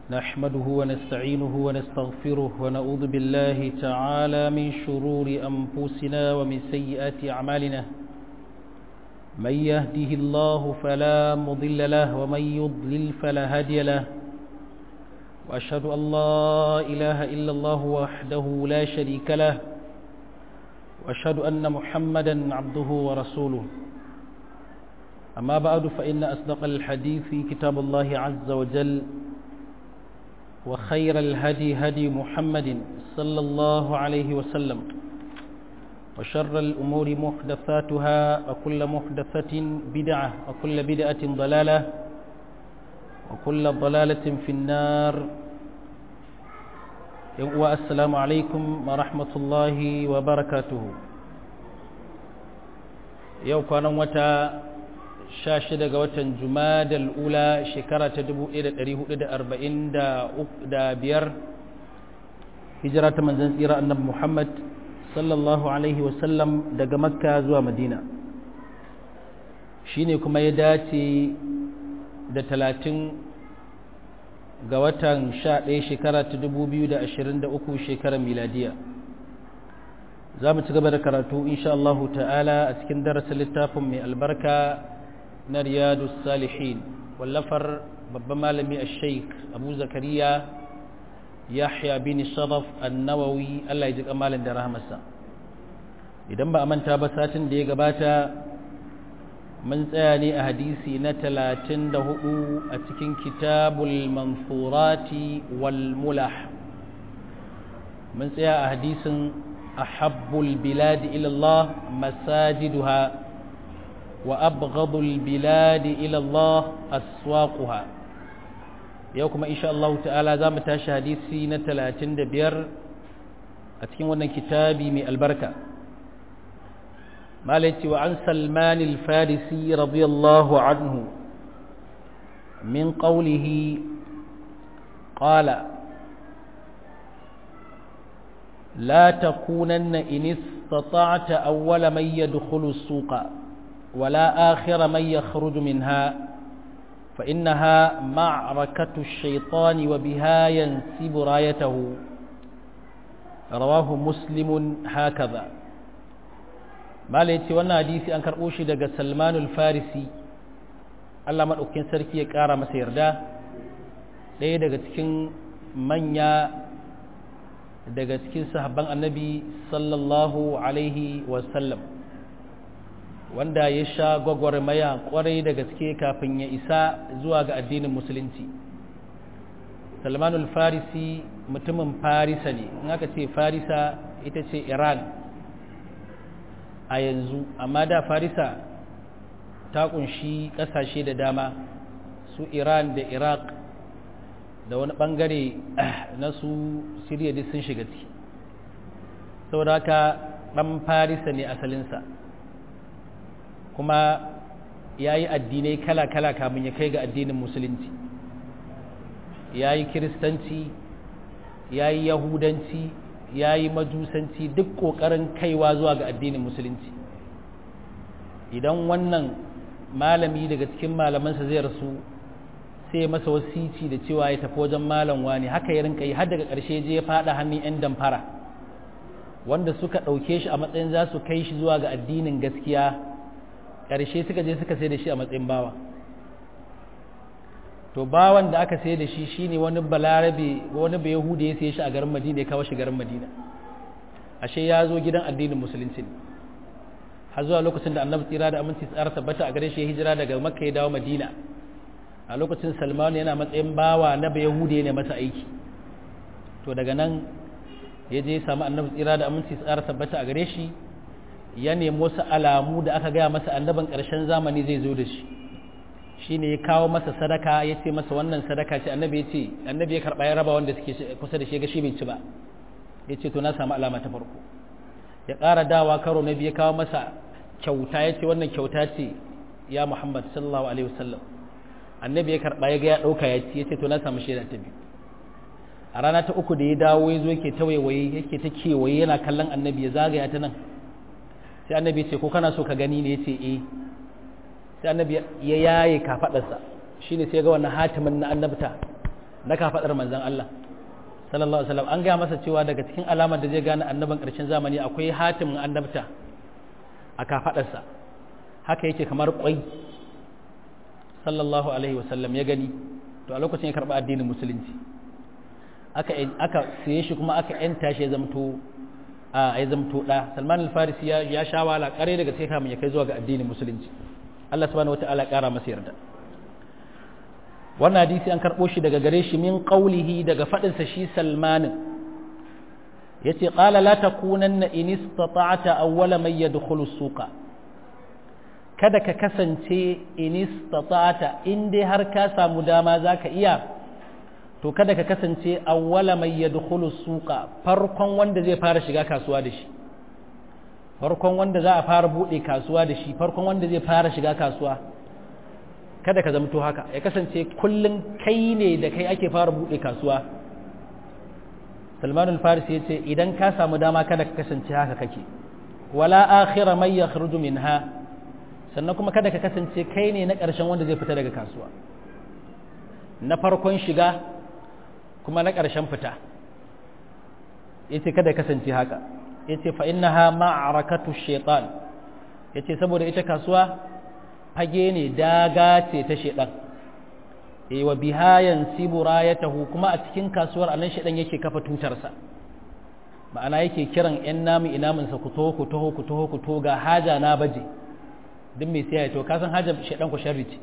نحمده ونستعينه ونستغفره ونعوذ بالله تعالى من شرور أنفسنا ومن سيئات أعمالنا من يهده الله فلا مضل له ومن يضلل فلا هادي له وأشهد أن لا إله إلا الله وحده لا شريك له وأشهد أن محمدا عبده ورسوله أما بعد فإن أصدق الحديث كتاب الله عز وجل وخير الهدي هدي محمد صلى الله عليه وسلم وشر الأمور محدثاتها وكل محدثة بدعة وكل بدعة ضلالة وكل ضلالة في النار والسلام عليكم ورحمة الله وبركاته يوم كان متى sha shida ga watan jumadal ula shekara ta dubu ɗaya da ɗari hudu da arba'in da biyar hijira ta manzan tsira annabi muhammad sallallahu alaihi wasallam daga makka zuwa madina shi ne kuma ya dace da talatin ga watan sha ɗaya shekara ta dubu biyu da ashirin da uku shekarar miladiya za mu ci gaba da karatu insha Allah ta'ala a cikin darasin littafin mai albarka na riyadu salihin wallafar babban malami a sheik abu zakariya yahya bin sharaf annawawi allah ya ji kamalin da rahamarsa idan ba a manta ba satin da ya gabata mun tsaya ne a hadisi na talatin da hudu a cikin kitabul mansurati wal mulah mun tsaya a hadisin ahabbul biladi ilallah masajiduha وأبغض البلاد إلى الله أسواقها يوكما إن شاء الله تعالى ذا متاش حديثي نتلاتين دبير أتكين ونن كتابي من البركة مالتي وعن سلمان الفارسي رضي الله عنه من قوله قال لا تكونن إن استطعت أول من يدخل السوق ولا آخر من يخرج منها فإنها معركة الشيطان وبها ينسب رايته رواه مسلم هكذا ما ليتي وانا حديثي أنكر أوشي دقى سلمان الفارسي Allah maɗaukin sarki ya ƙara masa yarda ɗaya daga cikin manya daga cikin sahabban annabi sallallahu alaihi wasallam wanda ya sha gwagwarmaya kwarai da gaske kafin ya isa zuwa ga addinin musulunci salmanul farisi mutumin farisa ne in aka ce farisa ita ce iran a yanzu amma da farisa ta kunshi kasashe da dama su iran da iraq da wani bangare na su siriya duk sun shiga ciki saboda haka dan farisa ne asalinsa kuma ya yi addinai kala-kala kamun ya kai ga addinin musulunci ya yi kiristanci ya yi yahudanci ya yi majusanci duk ƙoƙarin kaiwa zuwa ga addinin musulunci idan wannan malami daga cikin malamansa zai rasu sai masa wasici da cewa ya tafi wajen malam wani haka ya rinka yi har daga ƙarshe je ya faɗa hannun 'yan damfara wanda suka ɗauke shi a matsayin za su kai shi zuwa ga addinin gaskiya ƙarshe suka je suka sai da shi a matsayin bawa to bawan da aka sai da shi shine wani balarabe wani bai yahuda ya sai shi a garin madina ya kawo shi garin madina ashe ya zo gidan addinin musulunci ne har zuwa lokacin da annabi tsira da aminci tsara tabbata a gare shi ya hijira daga makka ya dawo madina a lokacin salman yana matsayin bawa na bai yahuda ne masa aiki to daga nan ya je ya samu annabi tsira da aminci tsara tabbata a gare shi ya nemi wasu alamu da aka gaya masa annabin ƙarshen zamani zai zo da shi shi ne ya kawo masa sadaka ya ce masa wannan sadaka ce annabi ya ce annabi ya karɓa ya raba wanda suke kusa da shi ga shi bai ci ba ya ce to na samu alama ta farko ya ƙara dawa karo na biyu ya kawo masa kyauta ya ce wannan kyauta ce ya muhammad sallallahu alaihi wasallam annabi ya karɓa ya ga ya ɗauka ya ci ya ce to na samu shaida ta biyu a rana ta uku da ya dawo ya zo yake ta waiwaye yake ta kewaye yana kallon annabi ya zagaya ta nan sai annabi ce ko kana so ka gani ne yace eh sai annabi ya yaye kafadarsa shine sai ga wannan hatimin na annabta na kafaɗar manzan Allah sallallahu alaihi wasallam an gaya masa cewa daga cikin alamar da zai gane annaban ƙarshen zamani akwai hatimin annabta a kafaɗarsa haka yake kamar ƙwai sallallahu alaihi wasallam ya gani to a lokacin ya karɓi addinin musulunci aka aka siye shi kuma aka yanta shi ya zamto a ya zamto da Salman al-Farisi ya ya sha wala kare daga sai kamun ya kai zuwa ga addinin musulunci Allah subhanahu wataala ya kara masa yarda wannan hadisi an karbo shi daga gare shi min qaulihi daga fadin sa shi Salman yace qala la takunanna in istata'ta awwala man yadkhulu suqa kada ka kasance in istata'ta in dai har ka samu dama zaka iya to kada ka kasance awwala mai yadkhulu suqa farkon wanda zai fara shiga kasuwa da shi farkon wanda za a fara bude kasuwa da shi farkon wanda zai fara shiga kasuwa kada ka zamto haka ya kasance kullun kai ne da kai ake fara bude kasuwa Salman al-Farisi yace idan ka samu dama kada ka kasance haka kake wala akhira may yakhruju minha sannan kuma kada ka kasance kai ne na ƙarshen wanda zai fita daga kasuwa na farkon shiga kuma na ƙarshen fita yace kada kasance haka yace fa innaha ma'arakatu shaitan yace saboda ita kasuwa fage ne daga ce ta shaitan eh wa biha yansibu rayatahu kuma a cikin kasuwar anan shaitan yake kafa tutarsa ma'ana yake kiran yan namu inamin sa ku taho ku taho ku taho ku to ga haja na baje duk mai siya to ka san haja shaitan ku sharri ce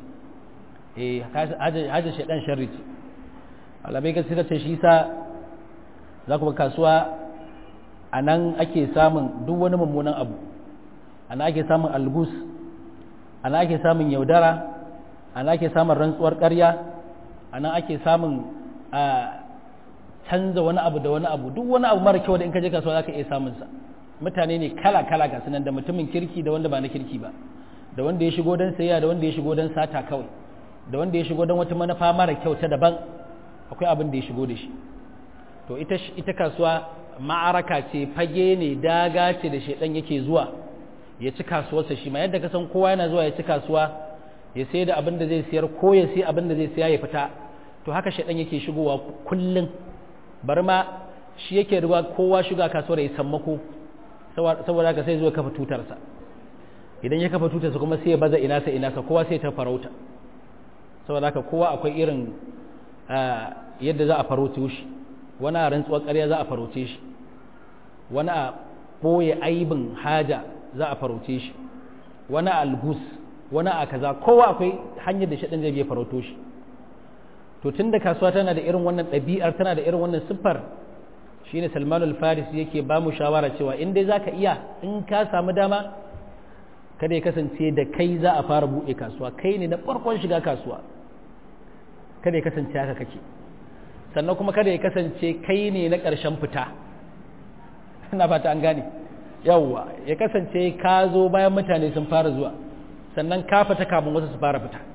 eh haja shaitan sharri ce alamai ga suka ce shi sa za ku kasuwa a nan ake samun duk wani mummunan abu a nan ake samun algus a nan ake samun yaudara a nan ake samun rantsuwar ƙarya a nan ake samun a canza wani abu da wani abu duk wani abu mara kyau da in ka je kasuwa za ka iya samunsa mutane ne kala-kala ga sunan da mutumin kirki da wanda ba na kirki ba da wanda ya shigo don sayayya da wanda ya shigo don sata kawai da wanda ya shigo don wata manufa mara kyau ta daban akwai abin da ya shigo da shi to ita ita kasuwa ma'araka ce fage ne daga ce da shedan yake zuwa ya ci kasuwarsa shi ma yadda ka san kowa yana zuwa ya ci kasuwa ya sai da abin da zai siyar ko ya sai abin da zai siya ya fita to haka shedan yake shigowa kullun bar ma shi yake ruwa kowa shiga kasuwar ya sammako saboda haka sai zuwa kafa tutarsa idan ya kafa tutarsa kuma sai ya baza ina sa ina sa kowa sai ta farauta saboda haka kowa akwai irin yadda za a farauce shi wani a rantsuwar ƙarya za a farauce shi wani a ɓoye aibin haja za a farauce shi wani a algus wani a kaza kowa akwai hanyar da shaɗin zai biya farauto shi to tun da kasuwa tana da irin wannan ɗabi'ar tana da irin wannan siffar shine salman al-faris yake ba mu shawara cewa in dai zaka iya in ka samu dama kada ya kasance da kai za a fara buɗe kasuwa kai ne na farkon shiga kasuwa kada ya kasance haka kake sannan kuma kada ya kasance kai ne na ƙarshen fita ina fata an gane yawwa ya kasance ka zo bayan mutane sun fara zuwa sannan ka fita kafin wasu su fara fita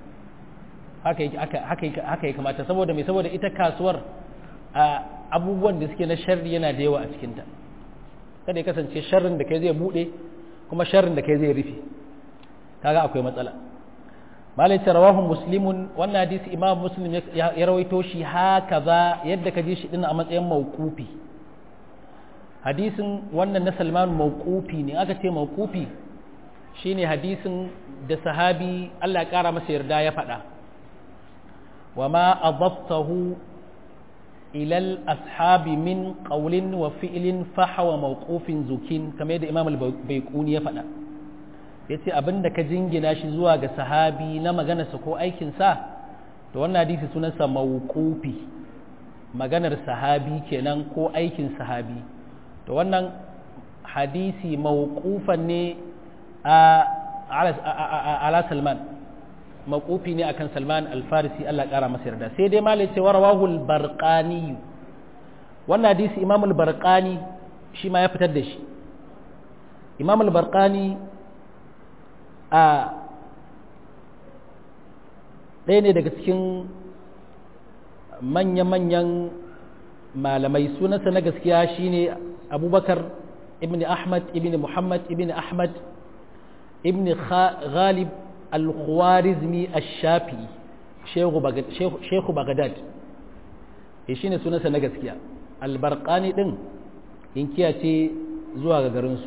haka ya kamata saboda mai saboda ita kasuwar abubuwan da suke na sharri yana da yawa a cikinta kada ya kasance sharrin da kai zai buɗe kuma sharrin da kai zai rufe kaga akwai matsala malai ce rawahu muslimun wannan hadisi imam muslim ya rawaito shi haka za yadda ka ji shi din a matsayin mawqufi hadisin wannan na salman mawqufi ne aka ce mawqufi shine hadisin da sahabi Allah ya kara masa yarda ya faɗa wa ma adaftahu ila al-ashabi min qawlin wa fi'lin fahawa mawqufin zukin kamar yadda imam al-baiquni ya faɗa ya ce abin da ka jingina shi zuwa ga sahabi na maganarsa ko aikinsa to wannan hadisi sunansa mawqufi maganar sahabi kenan ko aikin sahabi to wannan hadisi mawqufan ne a ala salman mawqufi ne akan salman al-farisi Allah kara masa yarda sai dai malai ce warawahu al-barqani wannan hadisi imam al-barqani shi ma ya fitar da shi imam al-barqani a ɗaya ne daga cikin manya-manyan malamai sunansa na gaskiya shine abubakar ibn ahmad ibn muhammad ibn ahmad ibn ghalib al-khwarizmi al-shafi shehu bagadad e shine sunansa na gaskiya albarqani din inkiya ce zuwa ga garinsu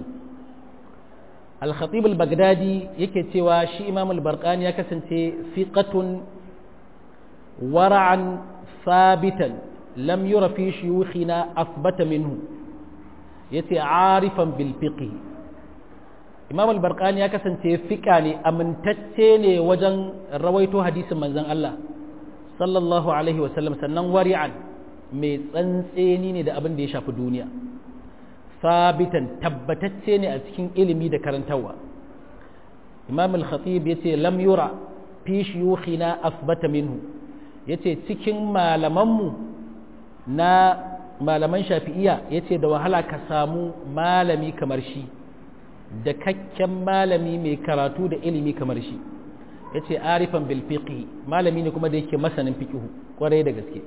al-khatib al-baghdadi yake cewa shi imam al-barqani ya kasance fiqatun wara'an sabitan lam yura fi shuyukhina athbata minhu yace arifan bil fiqh imam al-barqani ya kasance fiqa ne amintacce ne wajen rawaito hadisin manzon Allah sallallahu alaihi wasallam sannan wari'an mai tsantseni ne da abin da ya shafi duniya sabitan tabbatacce ne a cikin ilimi da karantarwa imam al-khatib yace lam yura fi shuyukhina asbata minhu yace cikin malamanmu na malaman shafi'iya yace da wahala ka samu malami kamar shi da kakken malami mai karatu da ilimi kamar shi yace arifan bil fiqh malami ne kuma da yake masanin fiqh kwarai da gaske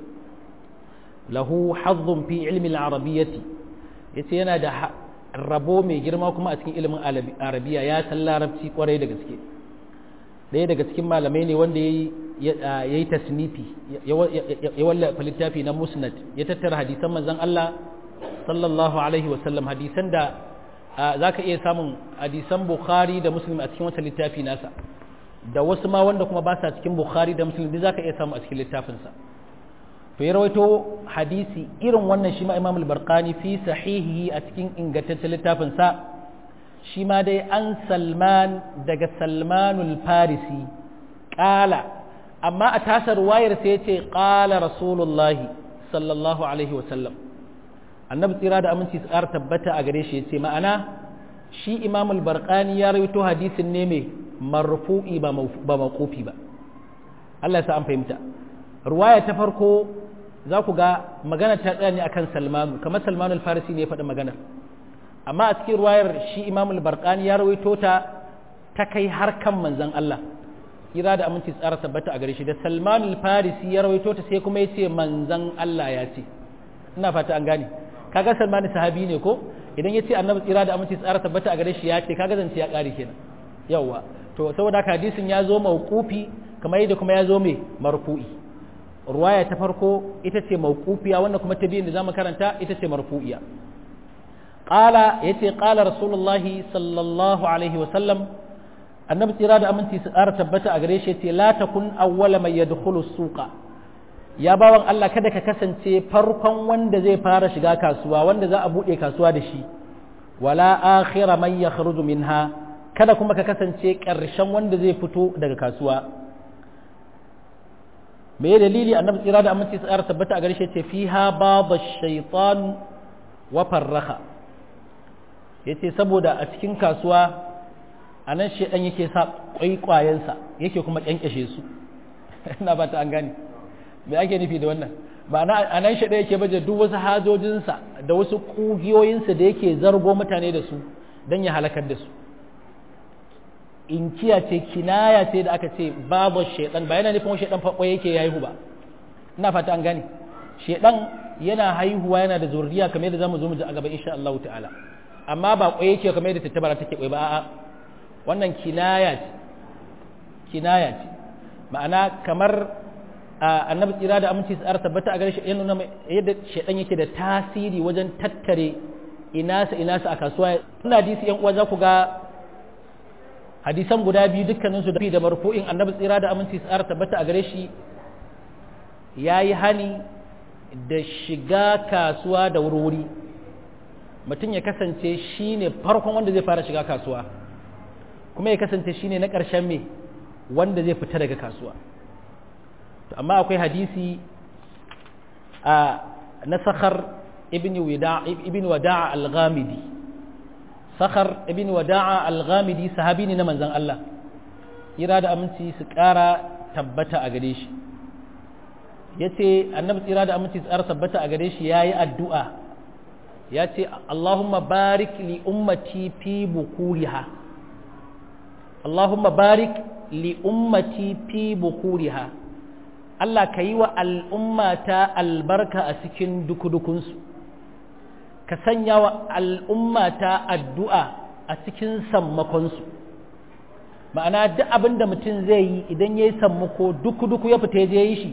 lahu hazzun fi ilmi al-arabiyyati yace yana da rabo mai girma kuma a cikin ilimin arabiya ya san larabci kwarai da gaske ɗaya daga cikin malamai ne wanda ya yi tasnifi ya wallafa littafi na musnad ya tattara hadisan manzon Allah sallallahu alaihi wasallam hadisan da za ka iya samun hadisan bukhari da muslim a cikin wata littafi nasa da wasu ma wanda kuma ba sa cikin bukhari da muslim duk za ka iya samu a cikin littafinsa to ya rawaito hadisi irin wannan shi ma imam al-barqani fi sahihi a cikin ingantaccen littafin sa shi ma dai an salman daga salmanul farisi qala amma a tasar wayar sai yace qala rasulullahi sallallahu alaihi wa sallam annabi tsira da aminci su ƙara tabbata a gare shi yace ma'ana shi imam al-barqani ya rawaito hadisin ne mai marfu'i ba mawqufi ba Allah ya sa an fahimta ruwaya ta farko za ku ga magana ta tsaya ne akan salmanu kamar salmanu al-farisi ne ya faɗi maganar amma a cikin ruwayar shi imam al-barqani ya rawaito ta ta kai har kan manzon Allah kira da aminci tsara tabbata a gare shi da salmanu al-farisi ya rawaito ta sai kuma ya ce manzon Allah ya ce ina fata an gane kaga salmanu sahabi ne ko idan ya ce annabi tsira da aminci tsara tabbata a gare shi ya ce kaga zance ya ƙare kenan yawwa to saboda haka hadisin ya zo mauqufi kamar yadda kuma ya zo mai marfu'i ruwaya ta farko ita ce mawqufiya wanda kuma ta biyun da zamu karanta ita ce marfu'iya qala yace qala rasulullah sallallahu alaihi wa sallam annabi tsira da aminci su ƙara tabbata a gare shi yace la takun awwala may yadkhulu suqa ya bawan Allah kada ka kasance farkon wanda zai fara shiga kasuwa wanda za a bude kasuwa da shi wala akhira man yakhruju minha kada kuma ka kasance ƙarshen wanda zai fito daga kasuwa me dalili annabi tsira da aminci tsara tabbata a garshe ce fiha babu shaitan wa farraha yace saboda a cikin kasuwa a nan shaidan yake sa kwaikwayensa yake kuma kyankyashe su ina ba ta an gane me ake nufi da wannan ba na a nan shaidan yake baje duk wasu hajojinsa da wasu kugiyoyinsa da yake zargo mutane da su don ya halakar da su inkiya ce kinaya ce da aka ce babu shaidan ba yana nufin shaidan fa yake ya haihu ba ina fata an gane shaidan yana haihuwa yana da zuriya kamar yadda zamu zo mu ji a gaba insha Allah ta'ala amma ba kwaye yake kamar yadda tattabara take kwaye ba a'a wannan kinaya ce kinaya ce ma'ana kamar annabi tsira da aminci tsara tabbata a gare shi yana nuna yadda shaidan yake da tasiri wajen tattare inasa inasa a kasuwa ina hadisi yan uwa za ku ga hadisan guda biyu dukkaninsu da da marfu'in annabi tsira da aminci tsara tabbata a gare shi ya yi hani da shiga kasuwa da wurwuri mutum ya kasance shi ne farkon wanda zai fara shiga kasuwa kuma ya kasance shi ne na ƙarshen me wanda zai fita daga kasuwa amma akwai hadisi a na sakhar ibn wada'a al-ghamidi sakhar ibn wada'a al-ghamidi sahabi ne na manzon Allah ira da aminci su ƙara tabbata a gare shi yace annabi tsira da aminci su ƙara tabbata a gare shi yayi addu'a yace Allahumma barik li ummati fi bukuriha Allahumma barik li ummati fi bukuriha Allah ka yi wa al'ummata albarka a cikin dukudukunsu ka sanya wa al'ummata addu'a a cikin sammakonsu ma'ana duk abin da mutum zai yi idan ya yi sammako duku-duku ya fita je yi shi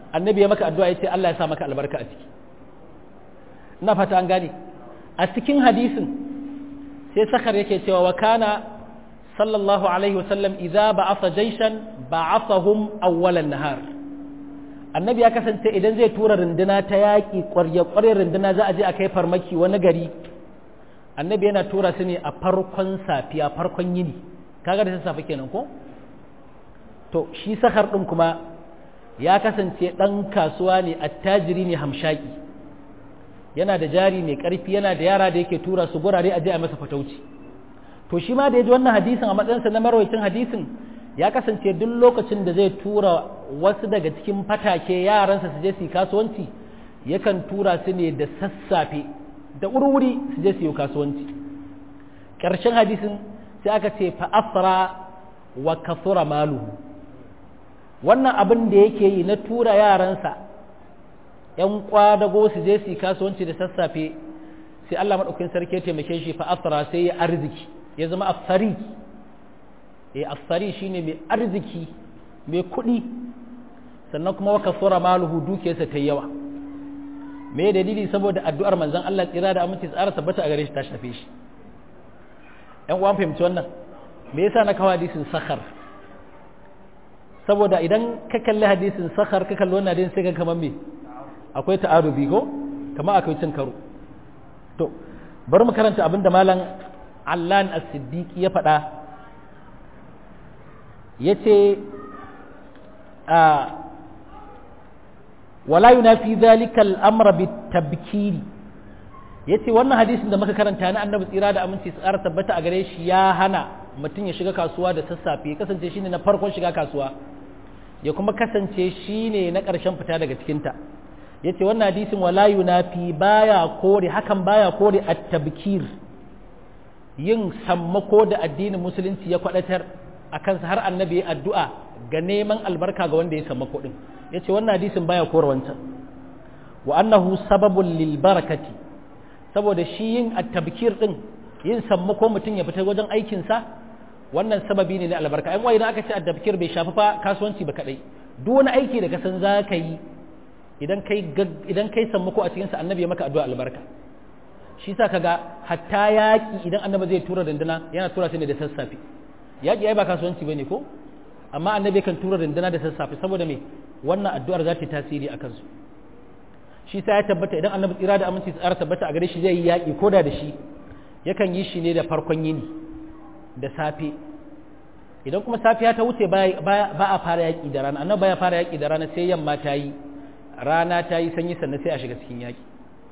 annabi ya maka addu'a ya ce Allah ya sa maka albarka a ciki ina fata an gane a cikin hadisin sai sakar yake cewa wa kana sallallahu alaihi wasallam idza ba'atha jayshan ba'athahum awwalan nahar annabi ya kasance idan zai tura runduna ta yaƙi ƙwarya ƙwarya runduna za a je a kai farmaki wani gari annabi yana tura su ne a farkon safiya farkon yini kaga da safe kenan ko to shi sakar ɗin kuma ya kasance ɗan kasuwa ne attajiri ne hamshaki yana da jari mai ƙarfi yana da yara da yake tura su gurare a je a masa fatauci to shi ma da ya ji wannan hadisin a matsayinsa na marwacin hadisin ya kasance duk lokacin da zai tura wasu daga cikin fatake yaransa su je su yi kasuwanci yakan tura su ne da sassafe da wuri su je su yi kasuwanci ƙarshen hadisin sai aka ce fa'asra wa kasura maluhu wannan abin da yake yi na tura yaransa ‘yan kwadago su je su yi kasuwanci da sassafe sai Allah maɗaukin sarki ya taimake shi fa'asra sai ya arziki ya zama afsari e afsari shine mai arziki mai kuɗi sannan kuma waka sura maluhu dukiyarsa ta yawa me dalili saboda addu'ar manzon Allah tsira da aminci tsara tabbata a gare shi ta shafe shi ɗan uwan fahimci wannan me yasa na kawo hadisin sakhar saboda idan ka kalli hadisin sakhar ka kalli wannan hadisin sai ka kamar me akwai ta'arubi ko kamar akwai cin karo to bari mu karanta abin da malam Allan as-Siddiqi ya faɗa yace a wala yunafi dhalika al-amra bit-tabkiri yace wannan hadisin da muka karanta na annabi tsira da aminci su ƙara tabbata a gare shi ya hana mutum ya shiga kasuwa da sassafe ya kasance shine na farkon shiga kasuwa ya kuma kasance shine na ƙarshen fita daga cikinta yace wannan hadisin wala yunafi baya kore hakan baya kore at-tabkir yin sammako da addinin musulunci ya kwadatar a kansa har annabi ya addu'a ga neman albarka ga wanda ya sammako din yace wannan hadisin baya kore wancan wa annahu sababun lil barakati saboda shi yin at-tabkir din yin sammako mutum ya fita wajen aikin sa wannan sababi ne na albarka ai idan aka ce at-tabkir bai shafi fa kasuwanci ba kadai duk wani aiki da ka san za ka yi idan kai idan kai sammako a cikin sa annabi ya maka addu'a albarka shi sa kaga hatta yaki idan annabi zai tura dandana yana tura shi ne da sassafe yaki ai ba kasuwanci bane ko amma annabi kan tura dandana da sassafe saboda me wannan addu'ar za ta tasiri a kansu shi sa ya tabbata idan annabi tsira da aminci tsara tabbata a gare shi zai yi yaki koda da shi yakan yi shi ne da farkon yini da safe idan kuma safiya ta wuce ba a fara yaki da rana annabi ya fara yaki da rana sai yamma ta yi rana ta yi sanyi sannan sai a shiga cikin yaki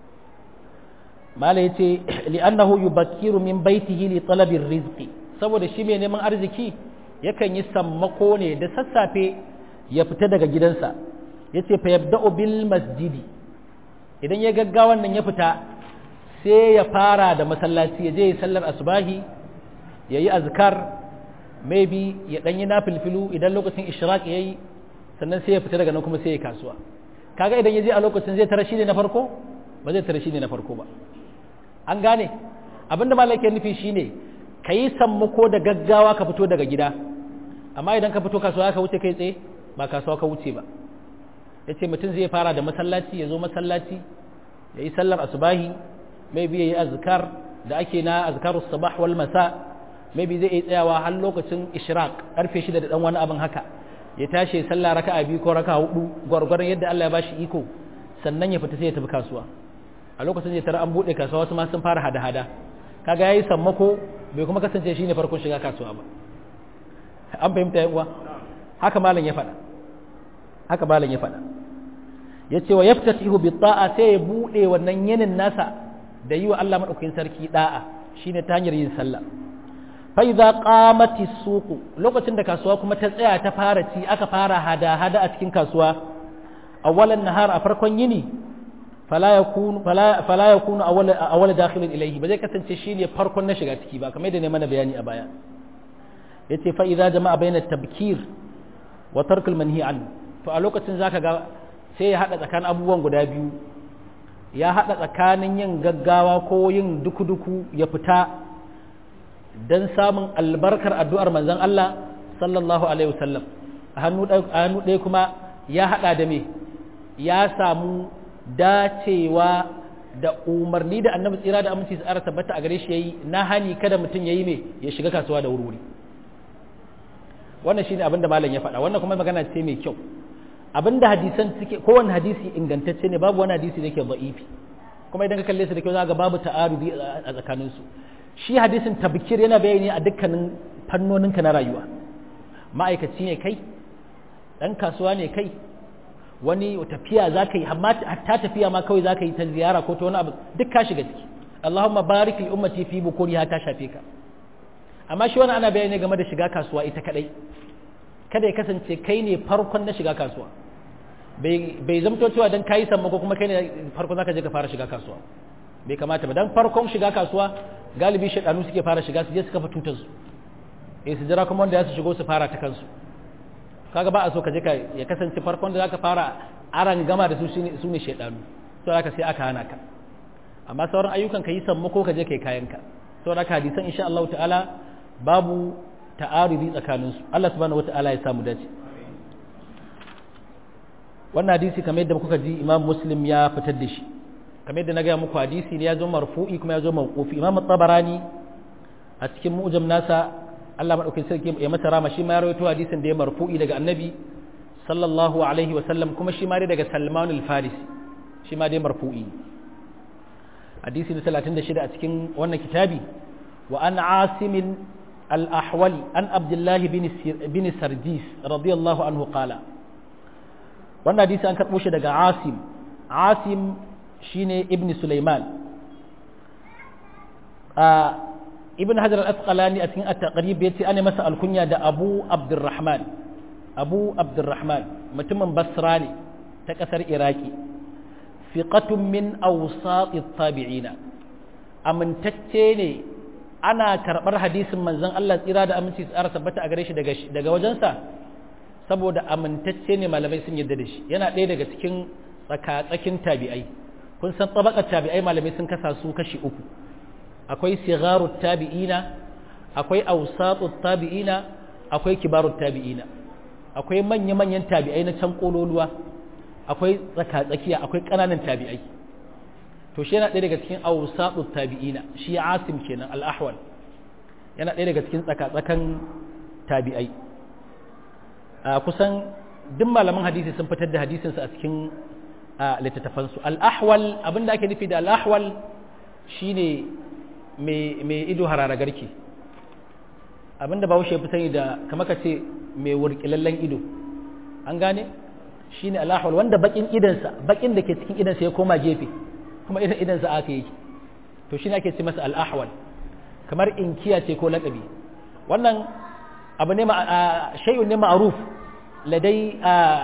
mala yace li'annahu yubakkiru min baitihi li talabi rizqi saboda shi mai neman arziki yakan yi sammako ne da sassafe ya fita daga gidansa yace fa yabda'u bil masjidi idan ya gaggawan nan ya fita sai ya fara da masallaci ya je ya sallar asubahi ya yi azkar maybe ya ɗanyi na filfilu idan lokacin ishraq ya yi sannan sai ya fita daga nan kuma sai ya kasuwa kaga idan ya je a lokacin zai tara shi ne na farko ba zai tara shi ne na farko ba an gane abinda malai ke nufi shine ka yi sammako da gaggawa ka fito daga gida amma idan ka fito kasuwa ka wuce kai tsaye ba kasuwa ka wuce ba ya ce mutum zai fara da masallaci ya zo masallaci ya yi sallar asubahi maybe ya yi azkar da ake na azkarus sabah wal masa maybe zai iya tsayawa har lokacin ishraq karfe shida da dan wani abin haka ya tashi sallah raka'a biyu ko raka'a hudu gwargwaron yadda Allah ya bashi iko sannan ya fita sai ya tafi kasuwa a lokacin zai tara an bude kasuwa wasu ma sun fara hada-hada kaga yayi sammako bai kuma kasance shine farkon shiga kasuwa ba an fahimta yan uwa haka malam ya faɗa haka malam ya faɗa yace wa yaftatihu bi ta'a sai ya bude wannan yinin nasa da yi wa Allah madaukakin sarki da'a shine ta hanyar yin sallah fa idza qamati suqu lokacin da kasuwa kuma ta tsaya ta fara ci aka fara hada hada a cikin kasuwa awwalan nahar a farkon yini fala yakunu fala fala yakunu awwal awwal dakhilin ilayhi ba zai kasance shine farkon na shiga ciki ba kamar yadda ne mana bayani a baya yace fa idza jama'a bayna tabkir wa tarkul manhi an to a lokacin zaka ga sai ya hada tsakanin abubuwan guda biyu ya hada tsakanin yin gaggawa ko yin duku-duku ya fita don samun albarkar addu'ar manzon Allah sallallahu alaihi wasallam a hannu ɗaya kuma ya hada da me ya samu dacewa da umarni da annabi tsira da aminci tsara tabbata a gare shi yayi na hani kada mutum yayi me ya shiga kasuwa da wuri wannan shine abin da malam ya faɗa wannan kuma magana ce mai kyau abin da hadisan suke kowanne hadisi ingantacce ne babu wani hadisi da yake da'ifi kuma idan ka kalle su da kyau zaka babu ta'arudi a tsakanin su shi hadisin tabkir yana bayani a dukkanin fannoninka na rayuwa ma'aikaci ne kai dan kasuwa ne kai wani tafiya za ka yi hatta tafiya ma kawai za ka yi ta ziyara ko ta wani abu duk ka shiga ciki Allahumma barik li ummati fi bukuri ha ta shafe ka amma shi wani ana bayani game da shiga kasuwa ita kadai kada ya kasance kai ne farkon na shiga kasuwa bai zamto cewa dan kayi samma ko kuma kai ne farkon zaka je ka fara shiga kasuwa bai kamata ba dan farkon shiga kasuwa galibi shaɗanu suke fara shiga su je su kafa tutar su eh su jira kuma wanda ya su shigo su fara ta kansu kaga ba a so ka je ka ya kasance farkon da zaka fara aran gama da su su ne shaidanu to haka sai aka hana ka amma sauran ayyukan ka yi sammu ko ka je kai kayan ka saboda haka hadisan insha Allah ta'ala babu ta'arudi tsakanin su Allah subhanahu wata'ala ya samu dace wannan hadisi kamar yadda kuka ji Imam Muslim ya fitar da shi kamar yadda na ga muku hadisi ne ya zo marfu'i kuma ya zo mawqufi Imam Tabarani a cikin mu'jam nasa Allah maɗaukin sarki ya masa rama shi ma ya rawaito hadisin da ya marfu'i daga annabi sallallahu alaihi wa sallam kuma shi ma dai daga Salman al-Farisi shi ma dai marfu'i hadisi na 36 a cikin wannan kitabi wa an Asim al-Ahwali an Abdullah bin Sarjis radiyallahu anhu qala wannan hadisi an karɓo shi daga Asim Asim shine ibn Sulaiman ibn hajar al-asqalani a cikin at-taqrib yace ana masa alkunya da abu abdurrahman abu abdurrahman mutumin basra ne ta kasar iraki fiqatun min awsat at-tabi'ina amintacce ne ana karbar hadisin manzon Allah tsira da aminci tsara tabbata a gare shi daga daga wajensa saboda amintacce ne malamai sun yarda da shi yana ɗaya daga cikin tsaka-tsakin tabi'ai kun san tabakar tabi'ai malamai sun kasa su kashi uku akwai sigarut tabi'ina akwai awsatut tabi'ina akwai kibarut tabi'ina akwai manya-manyan tabi'ai na can kololuwa akwai tsaka-tsakiya akwai ƙananan tabi'ai to shi yana ɗaya daga cikin awsatut tabi'ina shi asim kenan al-ahwal yana ɗaya daga cikin tsaka-tsakan tabi'ai kusan duk malaman hadisi sun fitar da hadisinsu a cikin littattafansu al-ahwal abinda ake nufi da al-ahwal shine mai ido harara garki abinda bahaushe ya fi sani da kama ka ce mai wurkilallen ido an gane shi ne alahwal wanda bakin idansa bakin da ke cikin idansa ya koma gefe kuma idan idansa aka yi to shi ne ake ce masa al'ahwal kamar inkiya ce ko laƙabi wannan abu ne shay'un ne ma'aruf ladai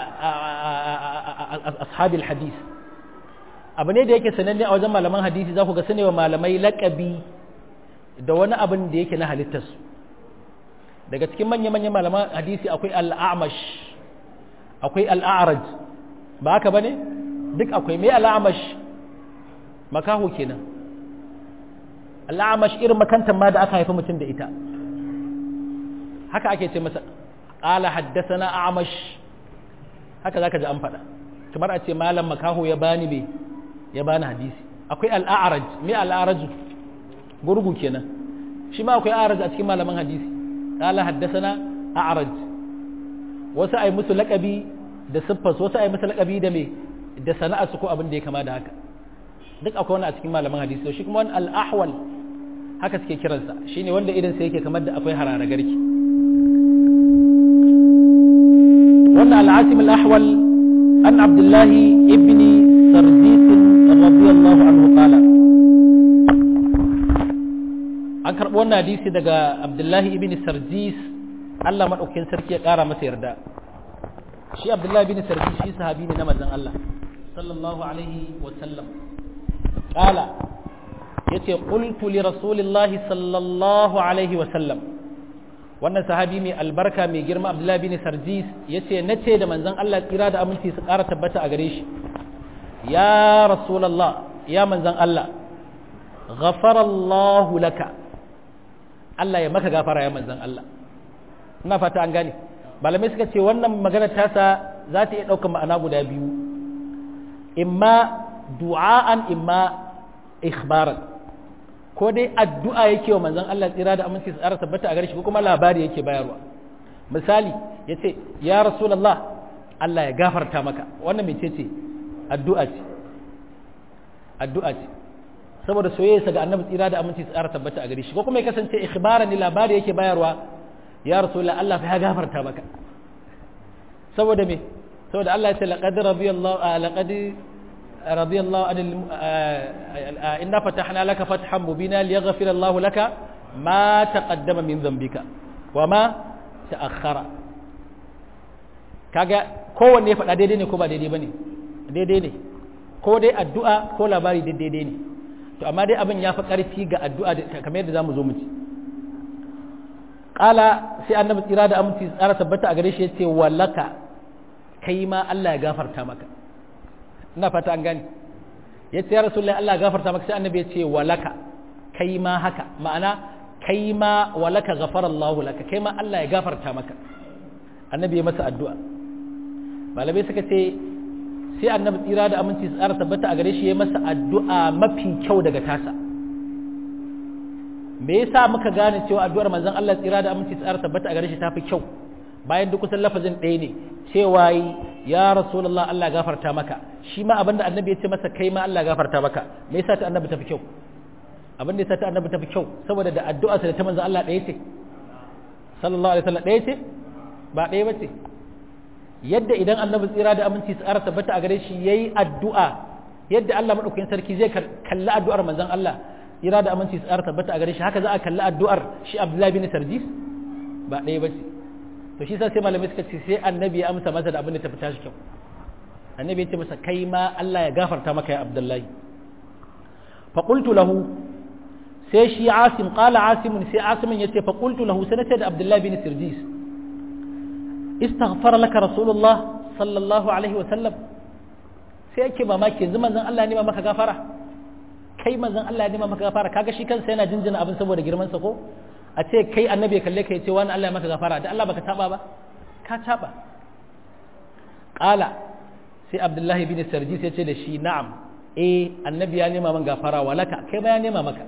ashabil hadis abu ne da yake sananne a wajen malaman hadisi za ku ga sanewa malamai laƙabi da wani abin da yake na halittarsu daga cikin manya-manyan malaman hadisi akwai al'amash akwai al'araj ba haka ba ne duk akwai mai al'amash makaho kenan al'amash irin makantar ma da aka haifi mutum da ita haka ake ce masa ƙala haddasa na amash haka za ka ji an faɗa kamar a ce malam makaho ya bani mai ya bani hadisi akwai al'araj mai al'araju gurgu kenan shi ma akwai a'raj a cikin malaman hadisi qala haddathana a'raj wasu ai musu laqabi da siffas wasu ai musu laqabi da me da sana'a su ko abin da ya kama da haka duk akwai wani a cikin malaman hadisi shi kuma wani al-ahwal haka suke kiransa shine wanda idan sa yake kamar da akwai harara garki wannan al-asim al-ahwal an abdullahi ibn sarjis radiyallahu anhu qala an karɓi wannan hadisi daga abdullahi ibn sarjis Allah maɗaukin sarki ya ƙara masa yarda shi abdullahi ibn sarjis shi sahabi ne na manzon Allah sallallahu alaihi wa sallam qala yace qultu li rasulillahi sallallahu alaihi wa sallam wannan sahabi mai albarka mai girma abdullahi ibn sarjis yace nace da manzon Allah tsira da aminci su ƙara tabbata a gare shi ya rasulullah ya manzon Allah غفر الله لك Allah ya maka gafara ya manzan Allah ina fata an gane malamai suka ce wannan magana tasa za ta iya ɗaukar ma'ana guda biyu imma du'a'an imma ikhbaran ko dai addu'a yake wa manzon Allah tsira da aminci tsara tabbata a gare shi ko kuma labari yake bayarwa misali yace ya rasulullah Allah ya gafarta maka wannan mece ce addu'a ce addu'a ce saboda soyayya ga annabi tsira da aminci tsara tabbata a gare shi ko kuma ya kasance ikhbaran ni labari yake bayarwa ya rasulullah Allah fa ya gafarta maka saboda me saboda Allah ya ce laqad radiyallahu laqad radiyallahu anil inna fatahna laka fathan mubina liyaghfira Allah laka ma taqaddama min dhanbika wa ma ta'akhkhara kaga kowanne ya faɗa daidai ne ko ba daidai bane daidai ne ko dai addu'a ko labari daidai ne to amma dai abin ya fi ƙarfi ga addu'a kamar yadda zamu zo mu ci ƙala sai annabi tsira da aminci tsara tabbata a gare shi ya ce wallaka kai ma Allah ya gafarta maka ina fata an gani ya ce ya rasulullahi Allah ya gafarta maka sai annabi ya ce wallaka kai ma haka ma'ana kai ma wallaka ghafara Allah laka kai ma Allah ya gafarta maka annabi ya masa addu'a malamai suka ce sai annabi tsira da aminci tsara tabbata a gare shi ya masa addu'a mafi kyau daga tasa me yasa muka gane cewa addu'ar manzon Allah tsira da aminci tsara tabbata a gare shi tafi kyau bayan duk kusan lafazin ɗaya ne cewa ya rasulullah Allah gafarta maka shi ma abinda annabi ya ce masa kai ma Allah gafarta maka me yasa ta annabi tafi kyau abin da yasa ta annabi tafi kyau saboda da addu'a da ta manzon Allah ɗaya ce sallallahu alaihi wasallam ɗaya ce ba ɗaya ba ce yadda idan annabi tsira da aminci tsara tabbata a gare shi yayi addu'a yadda Allah madaukakin sarki zai kalli addu'ar manzon Allah tsira da aminci tsara tabbata a gare shi haka za a kalli addu'ar shi Abdullahi bin Sarjis ba ɗaya ba ce to shi sa sai malamai suka ce sai annabi ya amsa masa da abin da ta fita shi kyau annabi ya ce masa kai ma Allah ya gafarta maka ya Abdullahi fa qultu lahu sai shi Asim qala Asim sai Asim ya ce fa qultu lahu sai da Abdullahi bin Sarjis istaghfara laka rasulullah sallallahu alaihi wa sallam sai yake mamaki yanzu manzon Allah ne ma maka gafara kai manzon Allah ne ma maka gafara kaga shi kansa yana jinjina abin saboda girman sa ko a ce kai annabi kalle ka ce wani Allah ya maka gafara da Allah baka taba ba ka taba qala sai Abdullahi bin Sarjis ya ce da shi na'am eh annabi ya nema man gafara walaka kai ma ya nema maka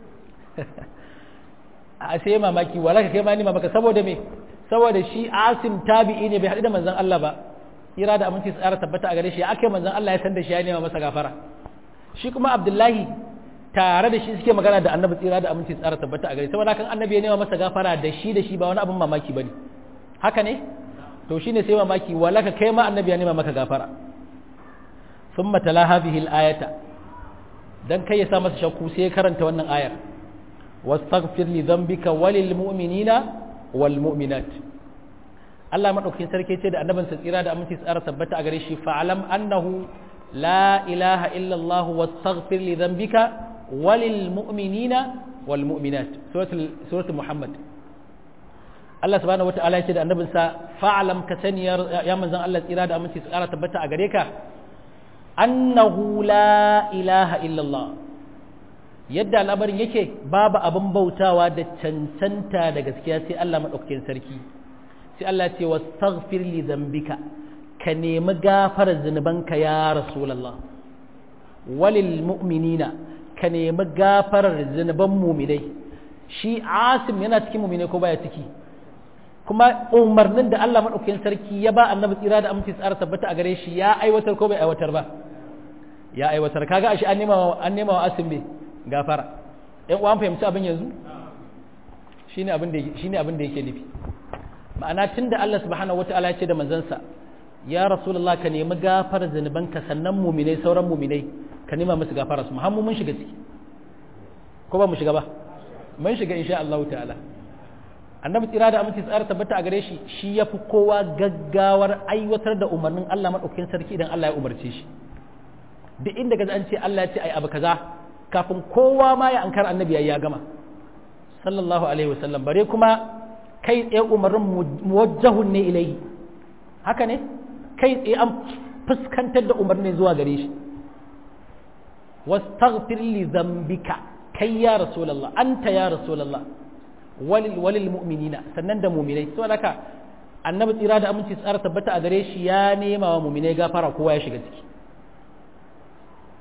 a sai mamaki walaka kai ma ya nema maka saboda me saboda shi asim tabi'i ne bai haɗu da manzon Allah ba ira da aminci tsara tabbata a gare shi ake manzon Allah ya san da shi ya nema masa gafara shi kuma abdullahi tare da shi suke magana da annabi tsira da aminci tsara tabbata a gare saboda kan annabi ya nema masa gafara da shi da shi ba wani abin mamaki bane haka ne to shine sai mamaki walaka kai ma annabi ya nema maka gafara thumma tala hadhihi al-ayata dan kai ya sa masa shakku sai ya karanta wannan ayar wastaghfir li dhanbika walil mu'minina wal mu'minat Allah madaukakin sarki ce da annabin sa tsira da aminci tsara tabbata a gare shi fa'alam annahu la ilaha illa Allah wastaghfir li dhanbika walil mu'minina wal mu'minat suratul suratul Muhammad Allah subhanahu wata'ala ya ce da annabin sa fa'alam ka sani ya manzon Allah tsira da aminci tsara tabbata a gare ka annahu la ilaha illa Allah yadda al'amarin yake babu abin bautawa da cancanta da gaskiya sai Allah maɗaukakin sarki sai Allah ce wa staghfir li zambika ka nemi gafarar zunubanka ya rasulallah walil mu'minina ka nemi gafarar zunuban muminai shi asim yana cikin muminai ko baya ciki kuma umarnin da Allah maɗaukakin sarki ya ba annabi tsira da aminci tsara tabbata a gare shi ya aiwatar ko bai aiwatar ba ya aiwatar kaga ashe an nema an nema wa asim bai gafara ‘yan uwan fahimci abin yanzu shi ne abin da yake nufi ma'ana tun da Allah subhanahu wata'ala ya ce da manzansa ya rasulullah ka nemi gafara zanubanka sannan muminai sauran muminai ka nema musu gafara su muhammu mun shiga ciki ko ba mu shiga ba mun shiga insha Allah ta'ala annabi tsira da aminci tsara tabbata a gare shi shi ya fi kowa gaggawar aiwatar da umarnin Allah maɗaukakin sarki idan Allah ya umarce shi duk inda ga an ce Allah ya ce ai abu kaza kafin kowa ma ya ankar annabi ya gama sallallahu alaihi wasallam bare kuma kai tsaye umarnin muwajjahun ne ilai haka ne kai tsaye an fuskantar da umarnin zuwa gare shi wastaghfir li dhanbika kai ya rasulullah anta ya rasulullah walil walil mu'minina sannan da mu'minai to haka annabi tsira da aminci tsara tabbata a gare shi ya nema wa mu'minai gafara kowa ya shiga ciki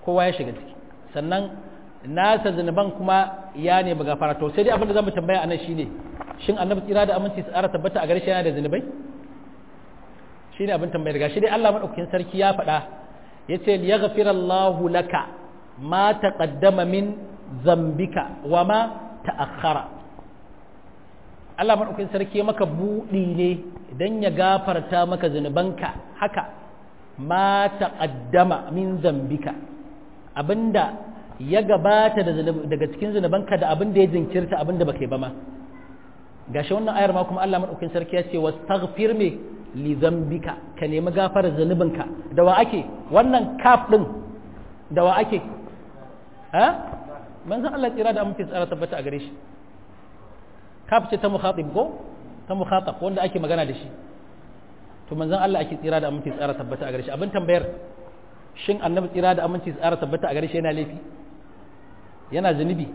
kowa ya shiga ciki sannan nasa zunuban kuma ya ne ba gafara to sai dai abin da zamu tambaya anan shine shin annabi tsira da aminci tsara tabbata a gare shi yana da zunubai shine abin tambayar gashi dai Allah madaukakin sarki ya faɗa yace liyaghfirallahu laka ma taqaddama min zambika wa ma ta'akhkhara Allah madaukakin sarki maka budi ne dan ya gafarta maka zunubanka haka ma taqaddama min zambika abinda ya gabata daga cikin zunubanka da abinda ya jinkirta abinda baka yi ba ma gashi wannan ayar ma kuma Allah madaukakin sarki ya ce wastaghfir me li zambika ka nemi gafarar zunubinka da wa ake wannan kaf din da wa ake ha manzon Allah tsira da amince tsara tabbata a gare shi kaf ce ta mukhatib ko ta mukhatab wanda ake magana da shi to manzon Allah ake tsira da aminci tsara tabbata a gare shi abin tambayar shin annabi tsira da aminci tsara tabbata a gare shi yana laifi yana zunubi